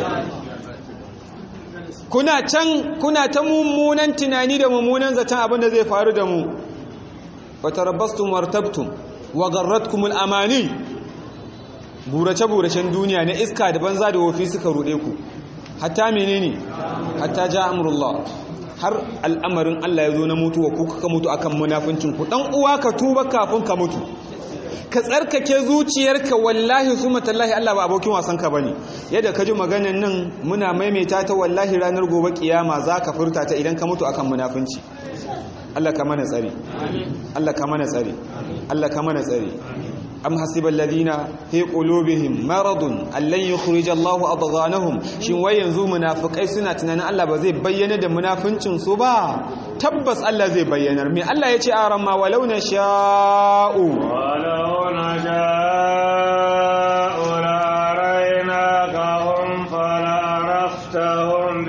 kuna can kuna ta mummunan tunani da mummunan zaton abin da zai faru da mu wa tarabbastum wartabtum wa garratkumul amani burace buracen duniya na iska da banza da wofi suka rude ku hatta menene hatta ja amrullah har al'amarin Allah ya zo na mutuwa ku kuka mutu akan munafincin ku dan uwa ka tuba kafin ka mutu ka tsarkake zuciyarka wallahi su matallahi Allah ba abokin wasanka ba ne yadda ka ji maganan nan muna maimaita ta wallahi ranar gobe kiyama za ka furta ta idan ka mutu akan munafunci Allah ka mana tsari Allah ka mana tsari Allah ka mana tsari am hasibal ladina fi qulubihim maradun allan yukhrija Allahu adghanahum shin wai yanzu munafikai suna tunanin Allah ba zai bayyana da munafincin su ba tabbas Allah zai bayyanar me Allah ya ce a ramma walau na sha'u walau na sha'u laraina ka hum falaraftahum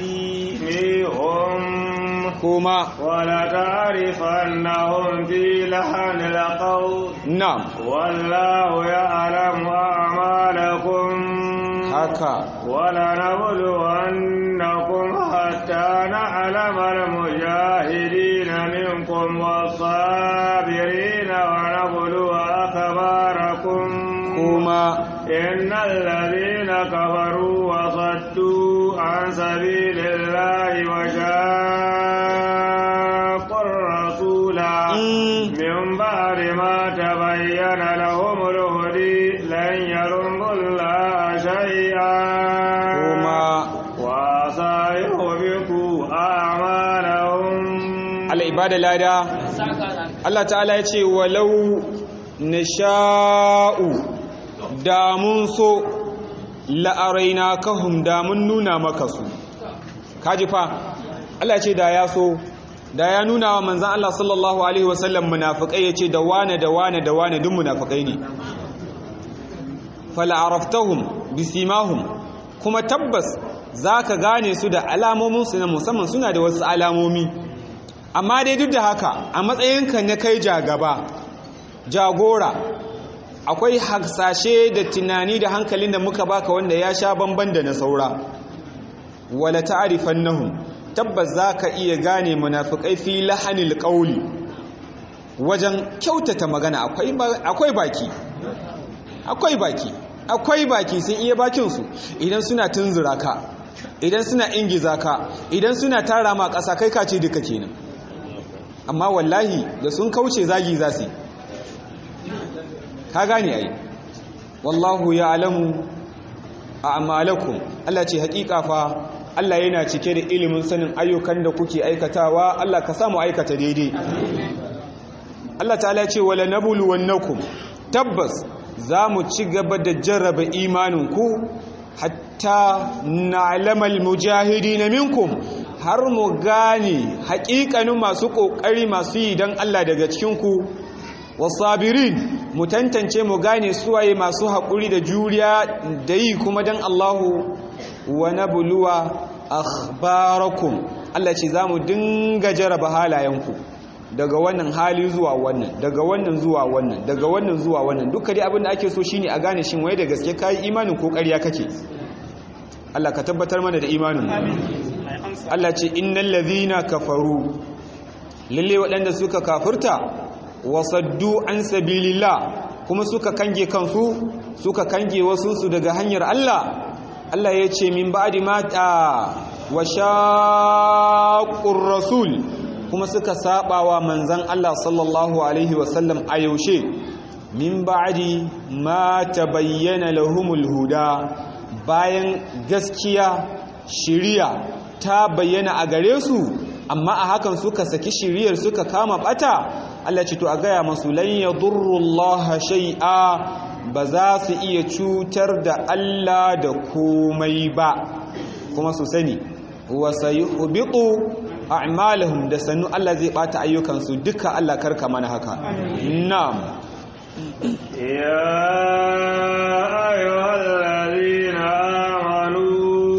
bisimihum kuma wala ta'rifannahum fi lahanil qawl na'am wallahu ya'lamu a'malakum haka ولنبلونكم حتى نعلم المجاهدين منكم والصابرين ونبلو أخباركم kuma إن الذين كفروا وصدوا عن سبيل الله وشاقوا الرسول من بعد ما تبين لهم الهدي لن يضروا الله شيئا kuma وسيحبط أعمالهم ibada lada Allah ta'ala ya ce walau nasha'u da mun so la'araina kahum da mun nuna maka su kaji fa Allah ce da ya so da ya nuna wa manzan Allah sallallahu alaihi wasallam munafikai ya ce da wane da wane da wane duk munafikai ne fala'araftahum bisimahum kuma tabbas za ka gane su da alamominsu na musamman suna da wasu alamomi amma dai duk da haka a matsayinka na kai jagaba jagora akwai haksashe da tunani da hankalin da muka baka wanda ya sha bamban da na saura wala ta'rifannahum tabbas zaka iya gane munafikai fi lahanil qawli wajen kyautata magana akwai akwai baki akwai baki akwai baki sun iya bakin su idan suna tunzura ka idan suna ingiza ka idan suna tara ma ƙasa kai kace duka kenan amma wallahi da sun kauce zagi za su ka gane ai wallahu ya'lamu a'malakum Allah ce hakika fa Allah yana cike da ilimin sanin ayyukan da kuke aikatawa Allah ka samu aikata daidai Allah ta'ala ya ce wala nabluwannakum tabbas zamu ci gaba da jarraba imaninku hatta na'lamal mujahidin minkum har mu gane haƙiƙanin masu ƙoƙari masu yi don Allah daga cikinku wasabirin mu tantance mu gane suwaye masu haƙuri da juriya da yi kuma don Allahu wa nabluwa akhbarakum Allah ce za mu dinga jaraba halayenku daga wannan hali zuwa wannan daga wannan zuwa wannan daga wannan zuwa wannan duka dai abin da ake so shine a gane shin waye da gaske kai imanin ko ƙarya kake Allah ka tabbatar mana da imanin Allah ce innal ladhina kafaru lalle waɗanda suka kafirta wasaddu an sabilillah kuma suka kange kansu suka kange wasunsu daga hanyar Allah Allah ya ce min ba'di mata wa shaqqur rasul kuma suka sabawa manzon Allah sallallahu alaihi wasallam a yaushe min ba'di ma tabayyana lahumul huda bayan gaskiya shiriya ta bayyana a gare su amma a hakan suka saki shiriyar suka kama bata Allah ce to a gaya masu lan yadurrullaha shay'a ba za su iya cutar da Allah da komai ba kuma su sani wa sayuhbitu a'malahum da sannu Allah zai bata ayyukansu duka Allah karka mana haka na'am ya ayyuhal ladina amanu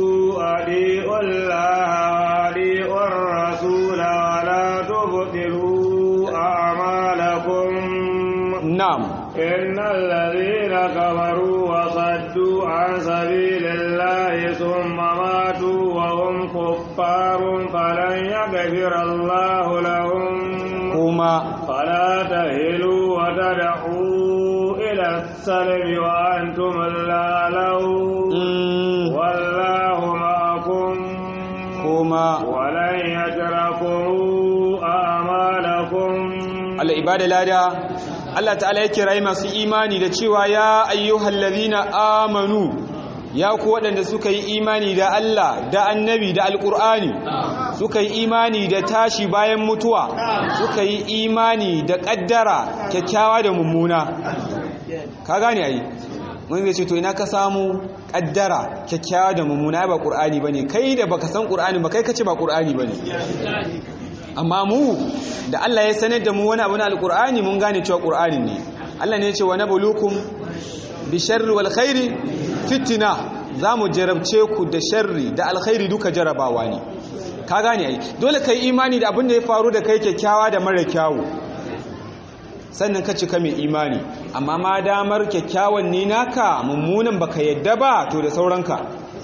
adiullaha wa adiur rasula wa la tubtilu a'malakum na'am إن الذين كفروا وصدوا عن سبيل الله ثم ماتوا وهم كفار فلن يغفر الله لهم kuma فلا تهلوا وتدعوا إلى السلم وأنتم الأعلون mm, والله معكم kuma ولن يتركوا أعمالكم al'ibada lada Allah ta'ala ya kirayi masu imani da cewa ya ayyuhal ladhina amanu ya ku waɗanda suka yi imani da Allah da annabi da alƙur'ani suka yi imani da tashi bayan mutuwa suka yi imani da ƙaddara kyakkyawa da mummuna ka gane ai mun zai ce to ina ka samu ƙaddara kyakkyawa da mummuna ba ƙur'ani bane kai da baka san ƙur'ani ba kai kace ba ƙur'ani bane amma mu da Allah ya sanar da mu wani abu na alkur'ani mun gane cewa qur'ani ne Allah ne ya ce wa nabluukum bi sharri wal khairi fitna zamu jarabce ku da sharri da alkhairi duka jarabawa ne ka gane ai dole kai imani da abin da ya faru da kai kyakkyawa da mara kyawu sannan ka cika mai imani amma ma damar kyakkyawan ne naka mummunan baka yadda ba to da sauranka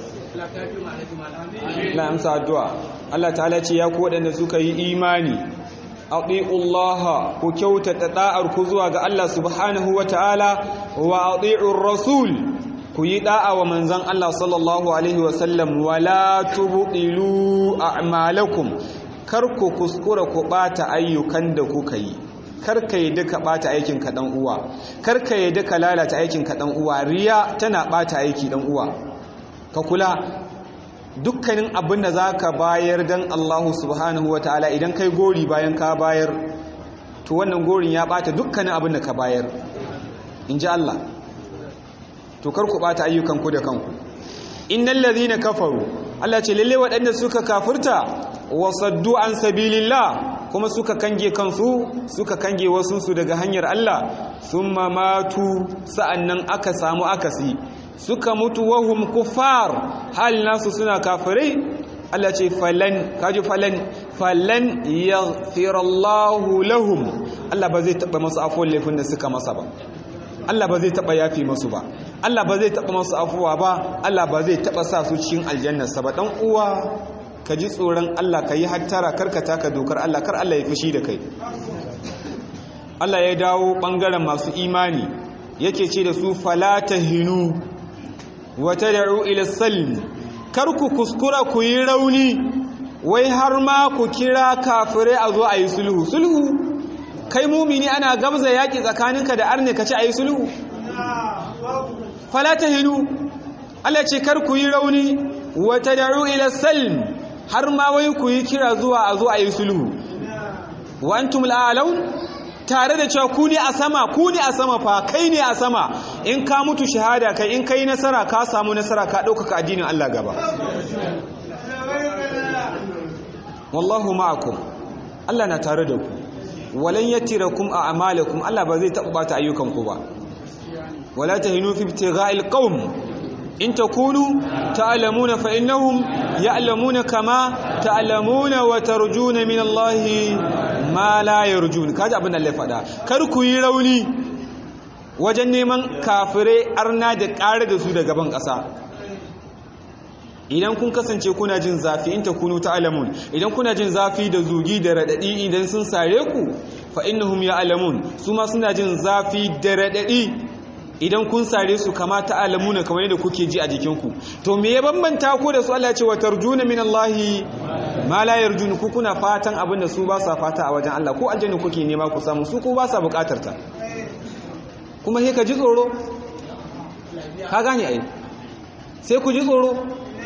na amsa addu'a Allah ta'ala ce ya ku waɗanda suka yi imani ati'ullaha ku kyautata da'ar ku zuwa ga Allah subhanahu wa ta'ala wa ati'ur rasul ku yi da'a wa manzon Allah sallallahu alaihi wa sallam wala tubdilu a'malakum kar ku kuskura ku bata ayyukan da kuka yi kar ka yi duka bata aikin ka dan uwa kar ka yi duka lalata aikin ka dan uwa riya tana bata aiki dan uwa ka kula dukkanin abin da za ka bayar don allahu subhanahu wa ta'ala idan kai gori bayan ka bayar to wannan gorin ya bata dukkanin abin da ka bayar in ji allah to kar ku bata ayyukanku da kanku innal ladhina kafaru Allah ce lalle waɗanda suka kafirta wa saddu an sabilillah kuma suka kange kansu suka kange wasu su daga hanyar Allah thumma matu sa'annan aka samu akasi suka mutu wahum kuffar hal nasu suna kafirai Allah ce falan kaji falan falan yaghfirallahu lahum Allah ba zai taba masu afwan laifin da suka masa ba Allah ba zai taba yafi masu ba Allah ba zai taba masu afuwa ba Allah ba zai taba sa su cikin aljannarsa ba dan uwa ka ji tsoron Allah ka yi hattara karkata ka dokar Allah kar Allah ya fushi da kai Allah ya dawo bangaren masu imani yake ce da su fala tahinu wa tad'u ila salm kar ku kuskura ku yi rauni wai har ma ku kira kafirai a zo a yi sulhu sulhu kai mumini ana gabza yaki tsakaninka da arne ka ci a yi sulhu fala tahinu Allah ce kar ku yi rauni wa tad'u ila salm har ma wai ku yi kira zuwa a zo a yi sulhu wa antum la'alaun tare da cewa ku ne a sama ku ne a sama fa kai ne a sama in ka mutu shahada kai in kai nasara ka samu nasara ka ɗaukaka addinin Allah gaba wallahu ma'akum Allah na tare da ku walan yatirakum a amalakum Allah ba zai taɓa bata ayyukanku ba wala tahinu fi ibtigha'il qaum in takunu ta'lamuna fa innahum ya'lamuna kama ta'lamuna wa tarjuna min Allah ma la yarjun kaji abin da Allah ya faɗa kar ku yi rauni wajen neman kafire arna da ƙare da su da gaban ƙasa idan kun kasance kuna jin zafi in takunu ta'lamun idan kuna jin zafi da zugi da radadi idan sun sare ku fa innahum ya'lamun su ma suna jin zafi da radadi idan kun sare su kama ta'lamuna kamar yadda kuke ji a jikinku to me ya bambanta ku da su Allah ya ce wa tarjuna min Allah ma la yarjun ku kuna fatan abin da su ba sa fata a wajen Allah ko aljanna kuke nema ku samu su ko ba sa bukatar ta kuma sai ka ji tsoro ka gane ai sai ku ji tsoro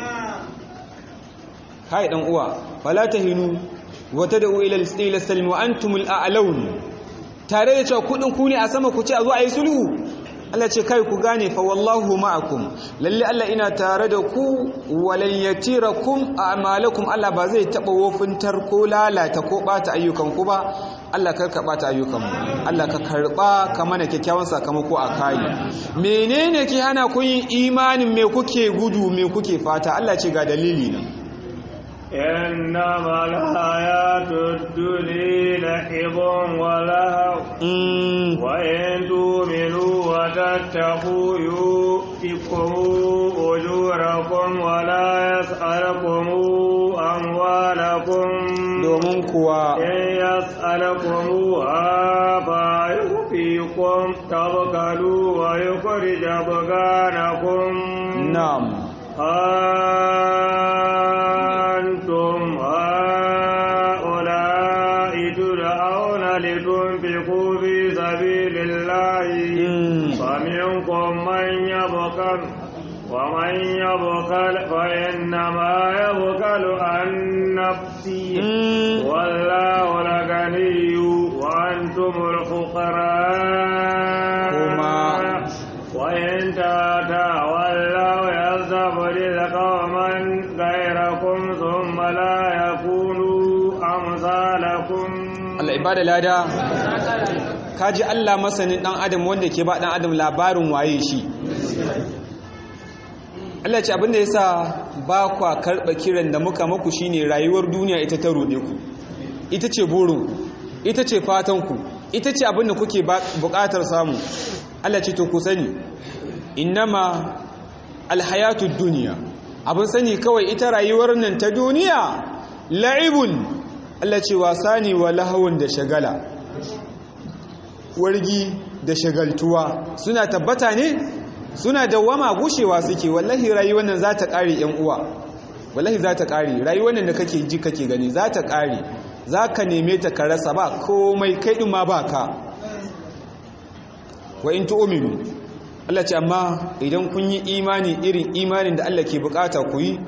kai dan uwa fala tahinu wa tad'u ila al salm wa antumul a'laun tare da cewa kudin ku ne a sama ku ce a zo a yi sulhu Allah ce kai ku gane fa wallahu ma'akum lalle Allah ina tare da ku walan yatirakum a'malakum Allah ba zai taba wofintar ko lalata ko bata ayyukan ku ba Allah kar ka bata ayyukan mu Allah ka karba ka mana kyakkyawan sakamako a kai menene ke hana ku yin imanin me kuke gudu me kuke fata Allah ce ga dalili na إنما الحياة الدنيا لعب ولهو وإن تؤمنوا وتتقوا يؤتكم أجوركم ولا يسألكم أموالكم domin kuwa إن يسألكموها فيؤتيكم تبخلوا ويخرج أبغانكم na'am أنتم هؤلاء تدعون لتنفقوا في سبيل الله فمنكم من يبخل ومن يبخل فإنما يبخل عن نفسه والله الغني وأنتم الفقراء وإن تتولوا يستبدل قوما غيركم ثم لا يكونوا أمثالكم Allah ibada lada kaji Allah masanin dan adam wanda ke ba dan adam labarin waye shi Allah ce abinda yasa ba kwa karba kiran da muka maku shine rayuwar duniya ita ta rode ku ita ce burin ita ce fatan ku ita ce abinda kuke bukatar samu Allah ce to ku sani innama alhayatud dunya abin sani kawai ita rayuwar nan ta duniya la'ibun Allah ce wasa ne wa lahawun da shagala wargi da shagaltuwa suna tabbata ne suna dawama gushewa suke wallahi rayuwar nan za ta ƙare ‘yan uwa wallahi za ta ƙare rayuwar nan da kake ji kake gani za ta ƙare za ka neme ta ka rasa ba komai kai ɗin ma ba ka wa in tu'minu Allah ce amma idan kun yi imani irin imanin da Allah ke bukata ku yi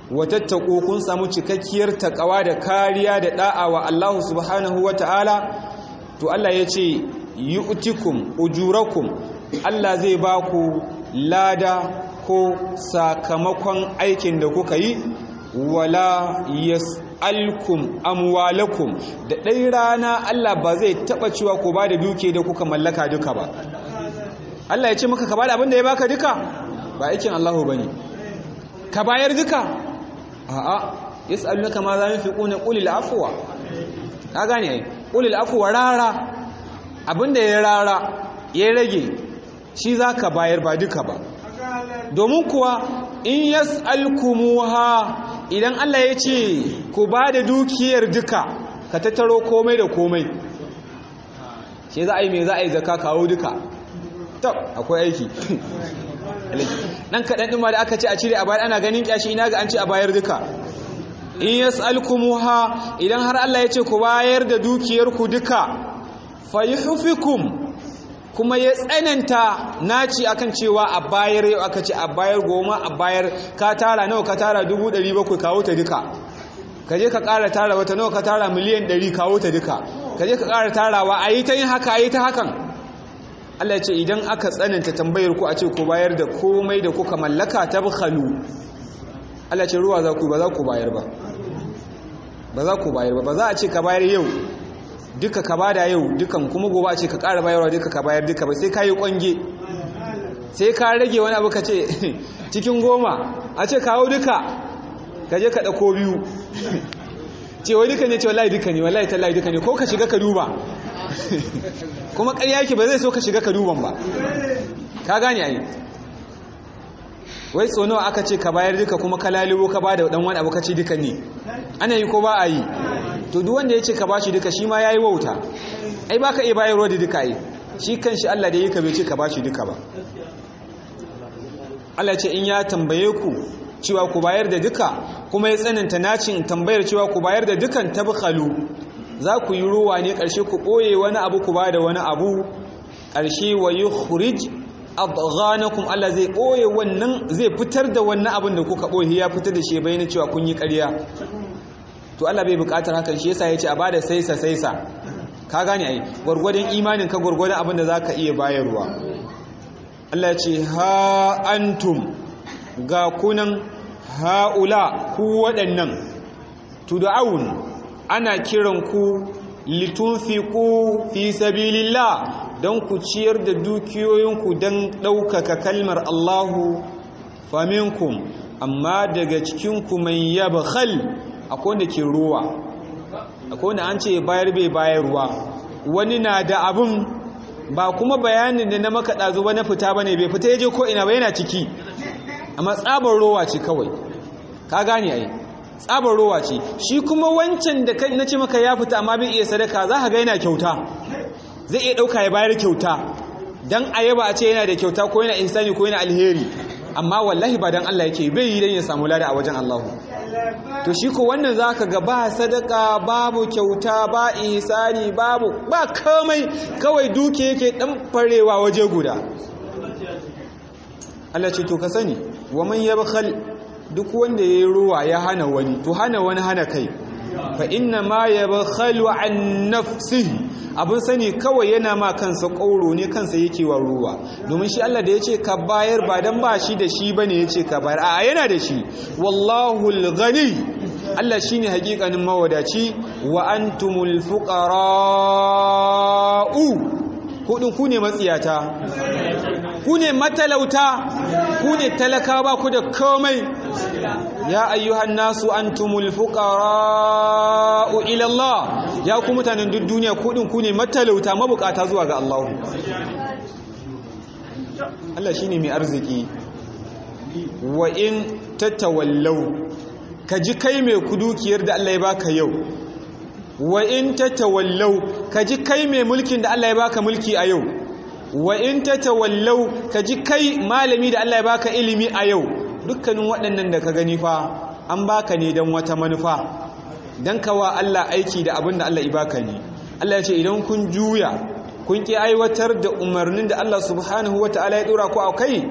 watattako kun samu cikakkiyar takawa da kariya da da'a wa Allah subhanahu wata'ala to Allah ya ce yu'tikum ujurakum Allah zai ba ku lada ko sakamakon aikin da kuka yi wala yas'alkum amwalakum da ɗai rana Allah ba zai taɓa cewa ku ba da duke da kuka mallaka duka ba Allah ya ce maka ka ba da abin da ya baka duka ba aikin Allahu bane ka bayar duka a'a yas'alunaka ma za yunfiquna qulil afwa ka gane ai qulil afwa rara abinda ya rara ya rage shi zaka bayar ba duka ba domin kuwa in yas'alkumuha idan Allah ya ce ku ba da dukiyar duka ka tattaro komai da komai shi za a yi mai za a yi zaka kawo duka tab akwai aiki dan kaɗan ɗin ma da aka ce a cire a bayar ana ganin ƙyashi ina ga an ce a bayar duka in yas'alkumuha idan har Allah ya ce ku bayar da dukiyarku duka fayuhfikum kuma ya tsananta naci akan cewa a bayar yau aka ce a bayar goma a bayar ka tara nawa ka tara dubu ɗari bakwai kawo ta duka ka je ka ƙara tara wata nawa ka tara miliyan ɗari kawo ta duka ka je ka ƙara tarawa a yi ta yin haka a yi ta hakan Allah ce idan aka tsananta tambayar ku a ce ku bayar da komai da kuka mallaka ta bukhalu Allah ce ruwa za ku ba za ku bayar ba ba za ku bayar ba ba za a ce ka bayar yau duka ka bada yau dukan kuma gobe a ce ka ƙara bayarwa duka ka bayar duka ba sai ka yi ƙwange sai ka rage wani abu ka ce cikin goma a ce kawo duka ka je ka ɗauko biyu ce wai duka ne ce wallahi duka ne wallahi tallahi duka ne ko ka shiga ka duba kuma ƙarya yake ba zai so ka shiga ka duban ba ka gane ai wai so nawa aka ce ka bayar duka kuma ka lalubo ka bada dan wani abu ka ce duka ne ana yi ko ba a yi to duk wanda ya ce ka bashi duka shi ma yayi wauta ai baka iya bayarwa da duka ai shi kanshi Allah da yake bai ce ka bashi duka ba Allah ce in ya tambaye ku cewa ku bayar da duka kuma ya tsananta nacin tambayar cewa ku bayar da dukan tabkhalu za ku yi ruwa ne ƙarshe ku ɓoye wani abu ku ba da wani abu ƙarshe wa yi khurij adghanakum Allah zai ɓoye wannan zai fitar da wannan abin da kuka ɓoye ya fitar da shi bayan cewa kun yi ƙarya to Allah bai buƙatar hakan shi yasa ya ce a bada saisa saisa ka gane ai gwargwadon imanin ka gwargwadon abin da zaka iya bayarwa Allah ya ce ha antum ga kunan haula ku waɗannan tud'aun ana kiran ku litunfiqu fi sabilillah don ku ciyar da dukiyoyinku don ɗaukaka kalmar Allahu faminkum amma daga cikinku mai yabkhal akwai wanda ke ruwa akwai wanda an ce bayar bai bayarwa wani na da abin ba kuma bayanin da na maka ɗazu ba na fita ba ne bai fita ya je ko ina ba yana ciki amma tsabar rowa ce kawai ka gane ai tsabar rowa ce shi kuma wancan da na ce maka ya fita amma bai iya sadaka za ka ga yana kyauta zai iya ɗauka ya bayar kyauta don a yaba a ce yana da kyauta ko yana insani ko yana alheri amma wallahi ba don Allah yake bai yi don ya samu lada a wajen Allahu to shi ko wannan za ka ga ba sadaka babu kyauta ba ihsani babu ba kamai kawai duke yake ɗan farewa waje guda Allah ce to ka sani wa man yabkhal duk wanda yayi ruwa ya hana wani to hana wani hana kai fa inna ma yabkhalu an nafsihi abin sani kawai yana ma kansa ƙauro ne kansa yake wa ruwa domin shi Allah da ya ce ka bayar ba don ba shi da shi ba ne ya ce ka bayar a yana da shi wallahu gani Allah shi ne hakikanin mawadaci wa antumul fuqara'u kudin ku ne matsiyata ku ne matalauta ku ne talaka ba ku da komai ya ayyuhan nasu antumul fuqara'u ila Allah ya ku mutanen duk duniya kudin ku ne matalauta mabukata zuwa ga Allah Allah shine mai arziki wa in tatawallau ka ji kai mai kudukiyar da Allah ya baka yau wa in tatawallau ka ji kai mai mulkin da Allah ya baka mulki a yau wa in tatawallau ka ji kai malami da Allah ya baka ilimi a yau dukkanin waɗannan da ka gani fa an baka ne don wata manufa don kawa Allah aiki da abin da Allah ya baka ne Allah ya ce idan kun juya kun ki aiwatar da umarnin da Allah subhanahu wa ta'ala ya dora ku a kai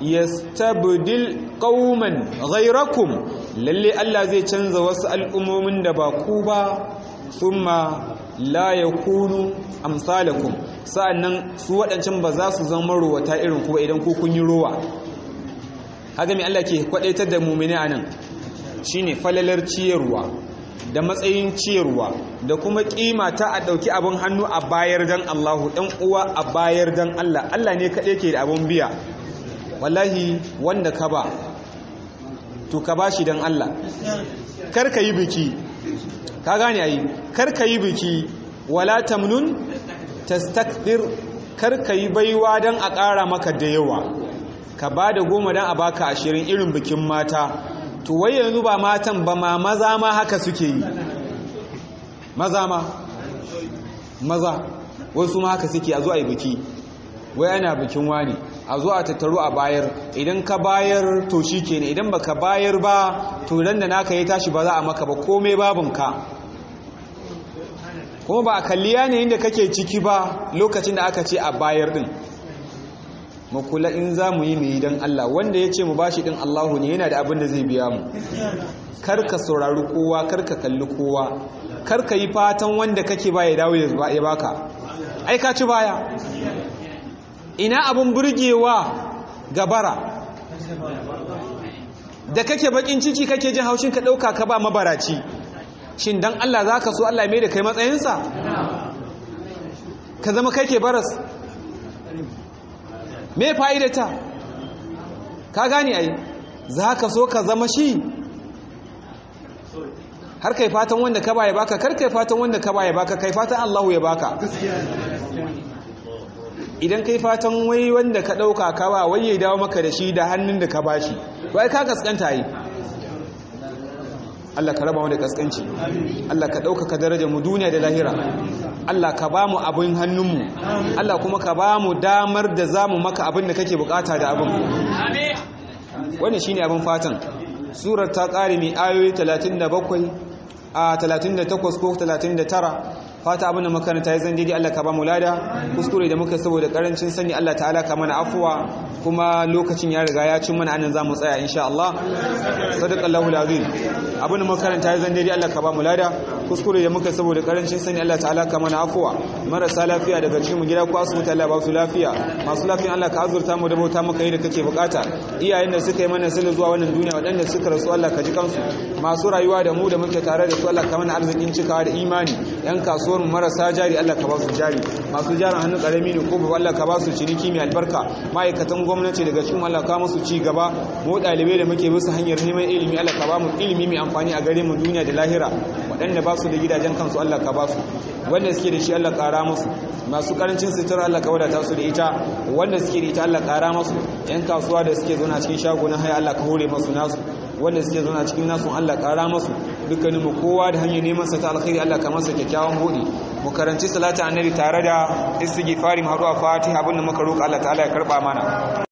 yastabdil qauman ghayrakum lalle Allah zai canza wasu al'ummomin da ba ku ba thumma la yakunu amsalakum sa'annan su waɗancan ba za su zama ruwata irin ku idan ku kun yi ruwa haka mai Allah ke kwadaitar da mu'mini anan shine falalar ciyarwa da matsayin ciyarwa da kuma kima ta a ɗauki abin hannu a bayar dan Allahu ɗan uwa a bayar dan Allah Allah ne kaɗai ke da abin biya wallahi wanda ka ba to ka ba shi dan Allah kar ka yi biki ka gane ayi kar ka yi biki wala tamnun tastakbir kar ka yi baiwa dan a ƙara maka da yawa ka ba da goma dan a baka ashirin irin bikin mata to wai yanzu ba matan ba ma maza ma haka suke yi maza ma maza wasu ma haka suke a zo a yi biki wai ana bikin wani a zo a tattaru a bayar idan ka bayar to shi kenan idan ba ka bayar ba to ran da naka ya tashi ba za a maka ba komai babinka kuma ba a kalli yanayin da kake ciki ba lokacin da aka ce a bayar din makula in za mu yi mai don Allah wanda ya ce mu bashi din Allahu ne yana da abin da zai biya mu karka saurari kowa karka kalli kowa karka yi fatan wanda kake ba ya dawo ya baka ai ka ci baya ina abin burgewa gabara da kake bakin ciki kake jin haushin ka dauka ka ba mabaraci shin dan Allah zaka so Allah mai da kai matsayinsa ka zama kai ke baras me fa'idata ka gani ai za ka so ka zama shi har kai fatan wanda ka ba ya baka kar kai fatan wanda ka ba ya baka kai fatan Allahu ya baka idan kai fatan wai wanda ka ɗauka ka ba wai ya dawo maka da shi da hannun da ka ba shi wai ka kaskanta yi Allah ka raba mu da kaskanci Allah ka ɗaukaka darajar mu duniya da lahira Allah ka ba mu abin hannunmu Allah kuma ka ba mu damar da za mu maka abin da kake bukata da abin wannan shine abin fatan surar ta ƙare mai ayoyi 37 a 38 ko 39 fata abin da makaranta ya zan daidai Allah ka ba mu lada kuskure da muka saboda karancin sani Allah ta'ala ka mana afuwa kuma lokacin ya riga ya cin mana anan za mu tsaya insha Allah sadaqallahu alazim abin da makaranta ya zan daidai Allah ka ba mu lada kuskure da muka saboda karancin sani Allah ta'ala ka mana afuwa marasa lafiya daga cikin mu gida ko asibiti Allah ba su lafiya masu lafiya Allah ka azurta mu da bauta maka yi da kake bukata iyayen da suka yi mana sirri zuwa wannan duniya waɗanda suka rasu Allah ka ji kansu masu rayuwa da mu da muke tare da su Allah ka mana arzikin cikawa da imani yan kasuwar mu marasa jari Allah ka ba su jari masu jarin hannu karami ne ko babu Allah ka ba su ciniki mai albarka ma'aikatan gwamnati daga cikin Allah ka musu ci gaba mu dalibai da muke bisa hanyar neman ilimi Allah ka ba mu ilimi mai amfani a gare mu duniya da lahira waɗanda ba su da gidajen kansu Allah ka ba su wanda suke da shi Allah ƙara musu masu karancin sutura Allah ka wadata su da ita wanda suke da ita Allah ƙara musu yan kasuwa da suke zauna cikin shagunan haya Allah ka hore masu nasu wanda suke zauna cikin nasu Allah ƙara musu dukkanin mu kowa da hanyar neman sa ta alkhairi Allah ka masa kyakkyawan hudi mu karanci salatu annabi tare da istighfari mu haɗu a fatiha abin da muka roƙa Allah ta'ala ya karɓa mana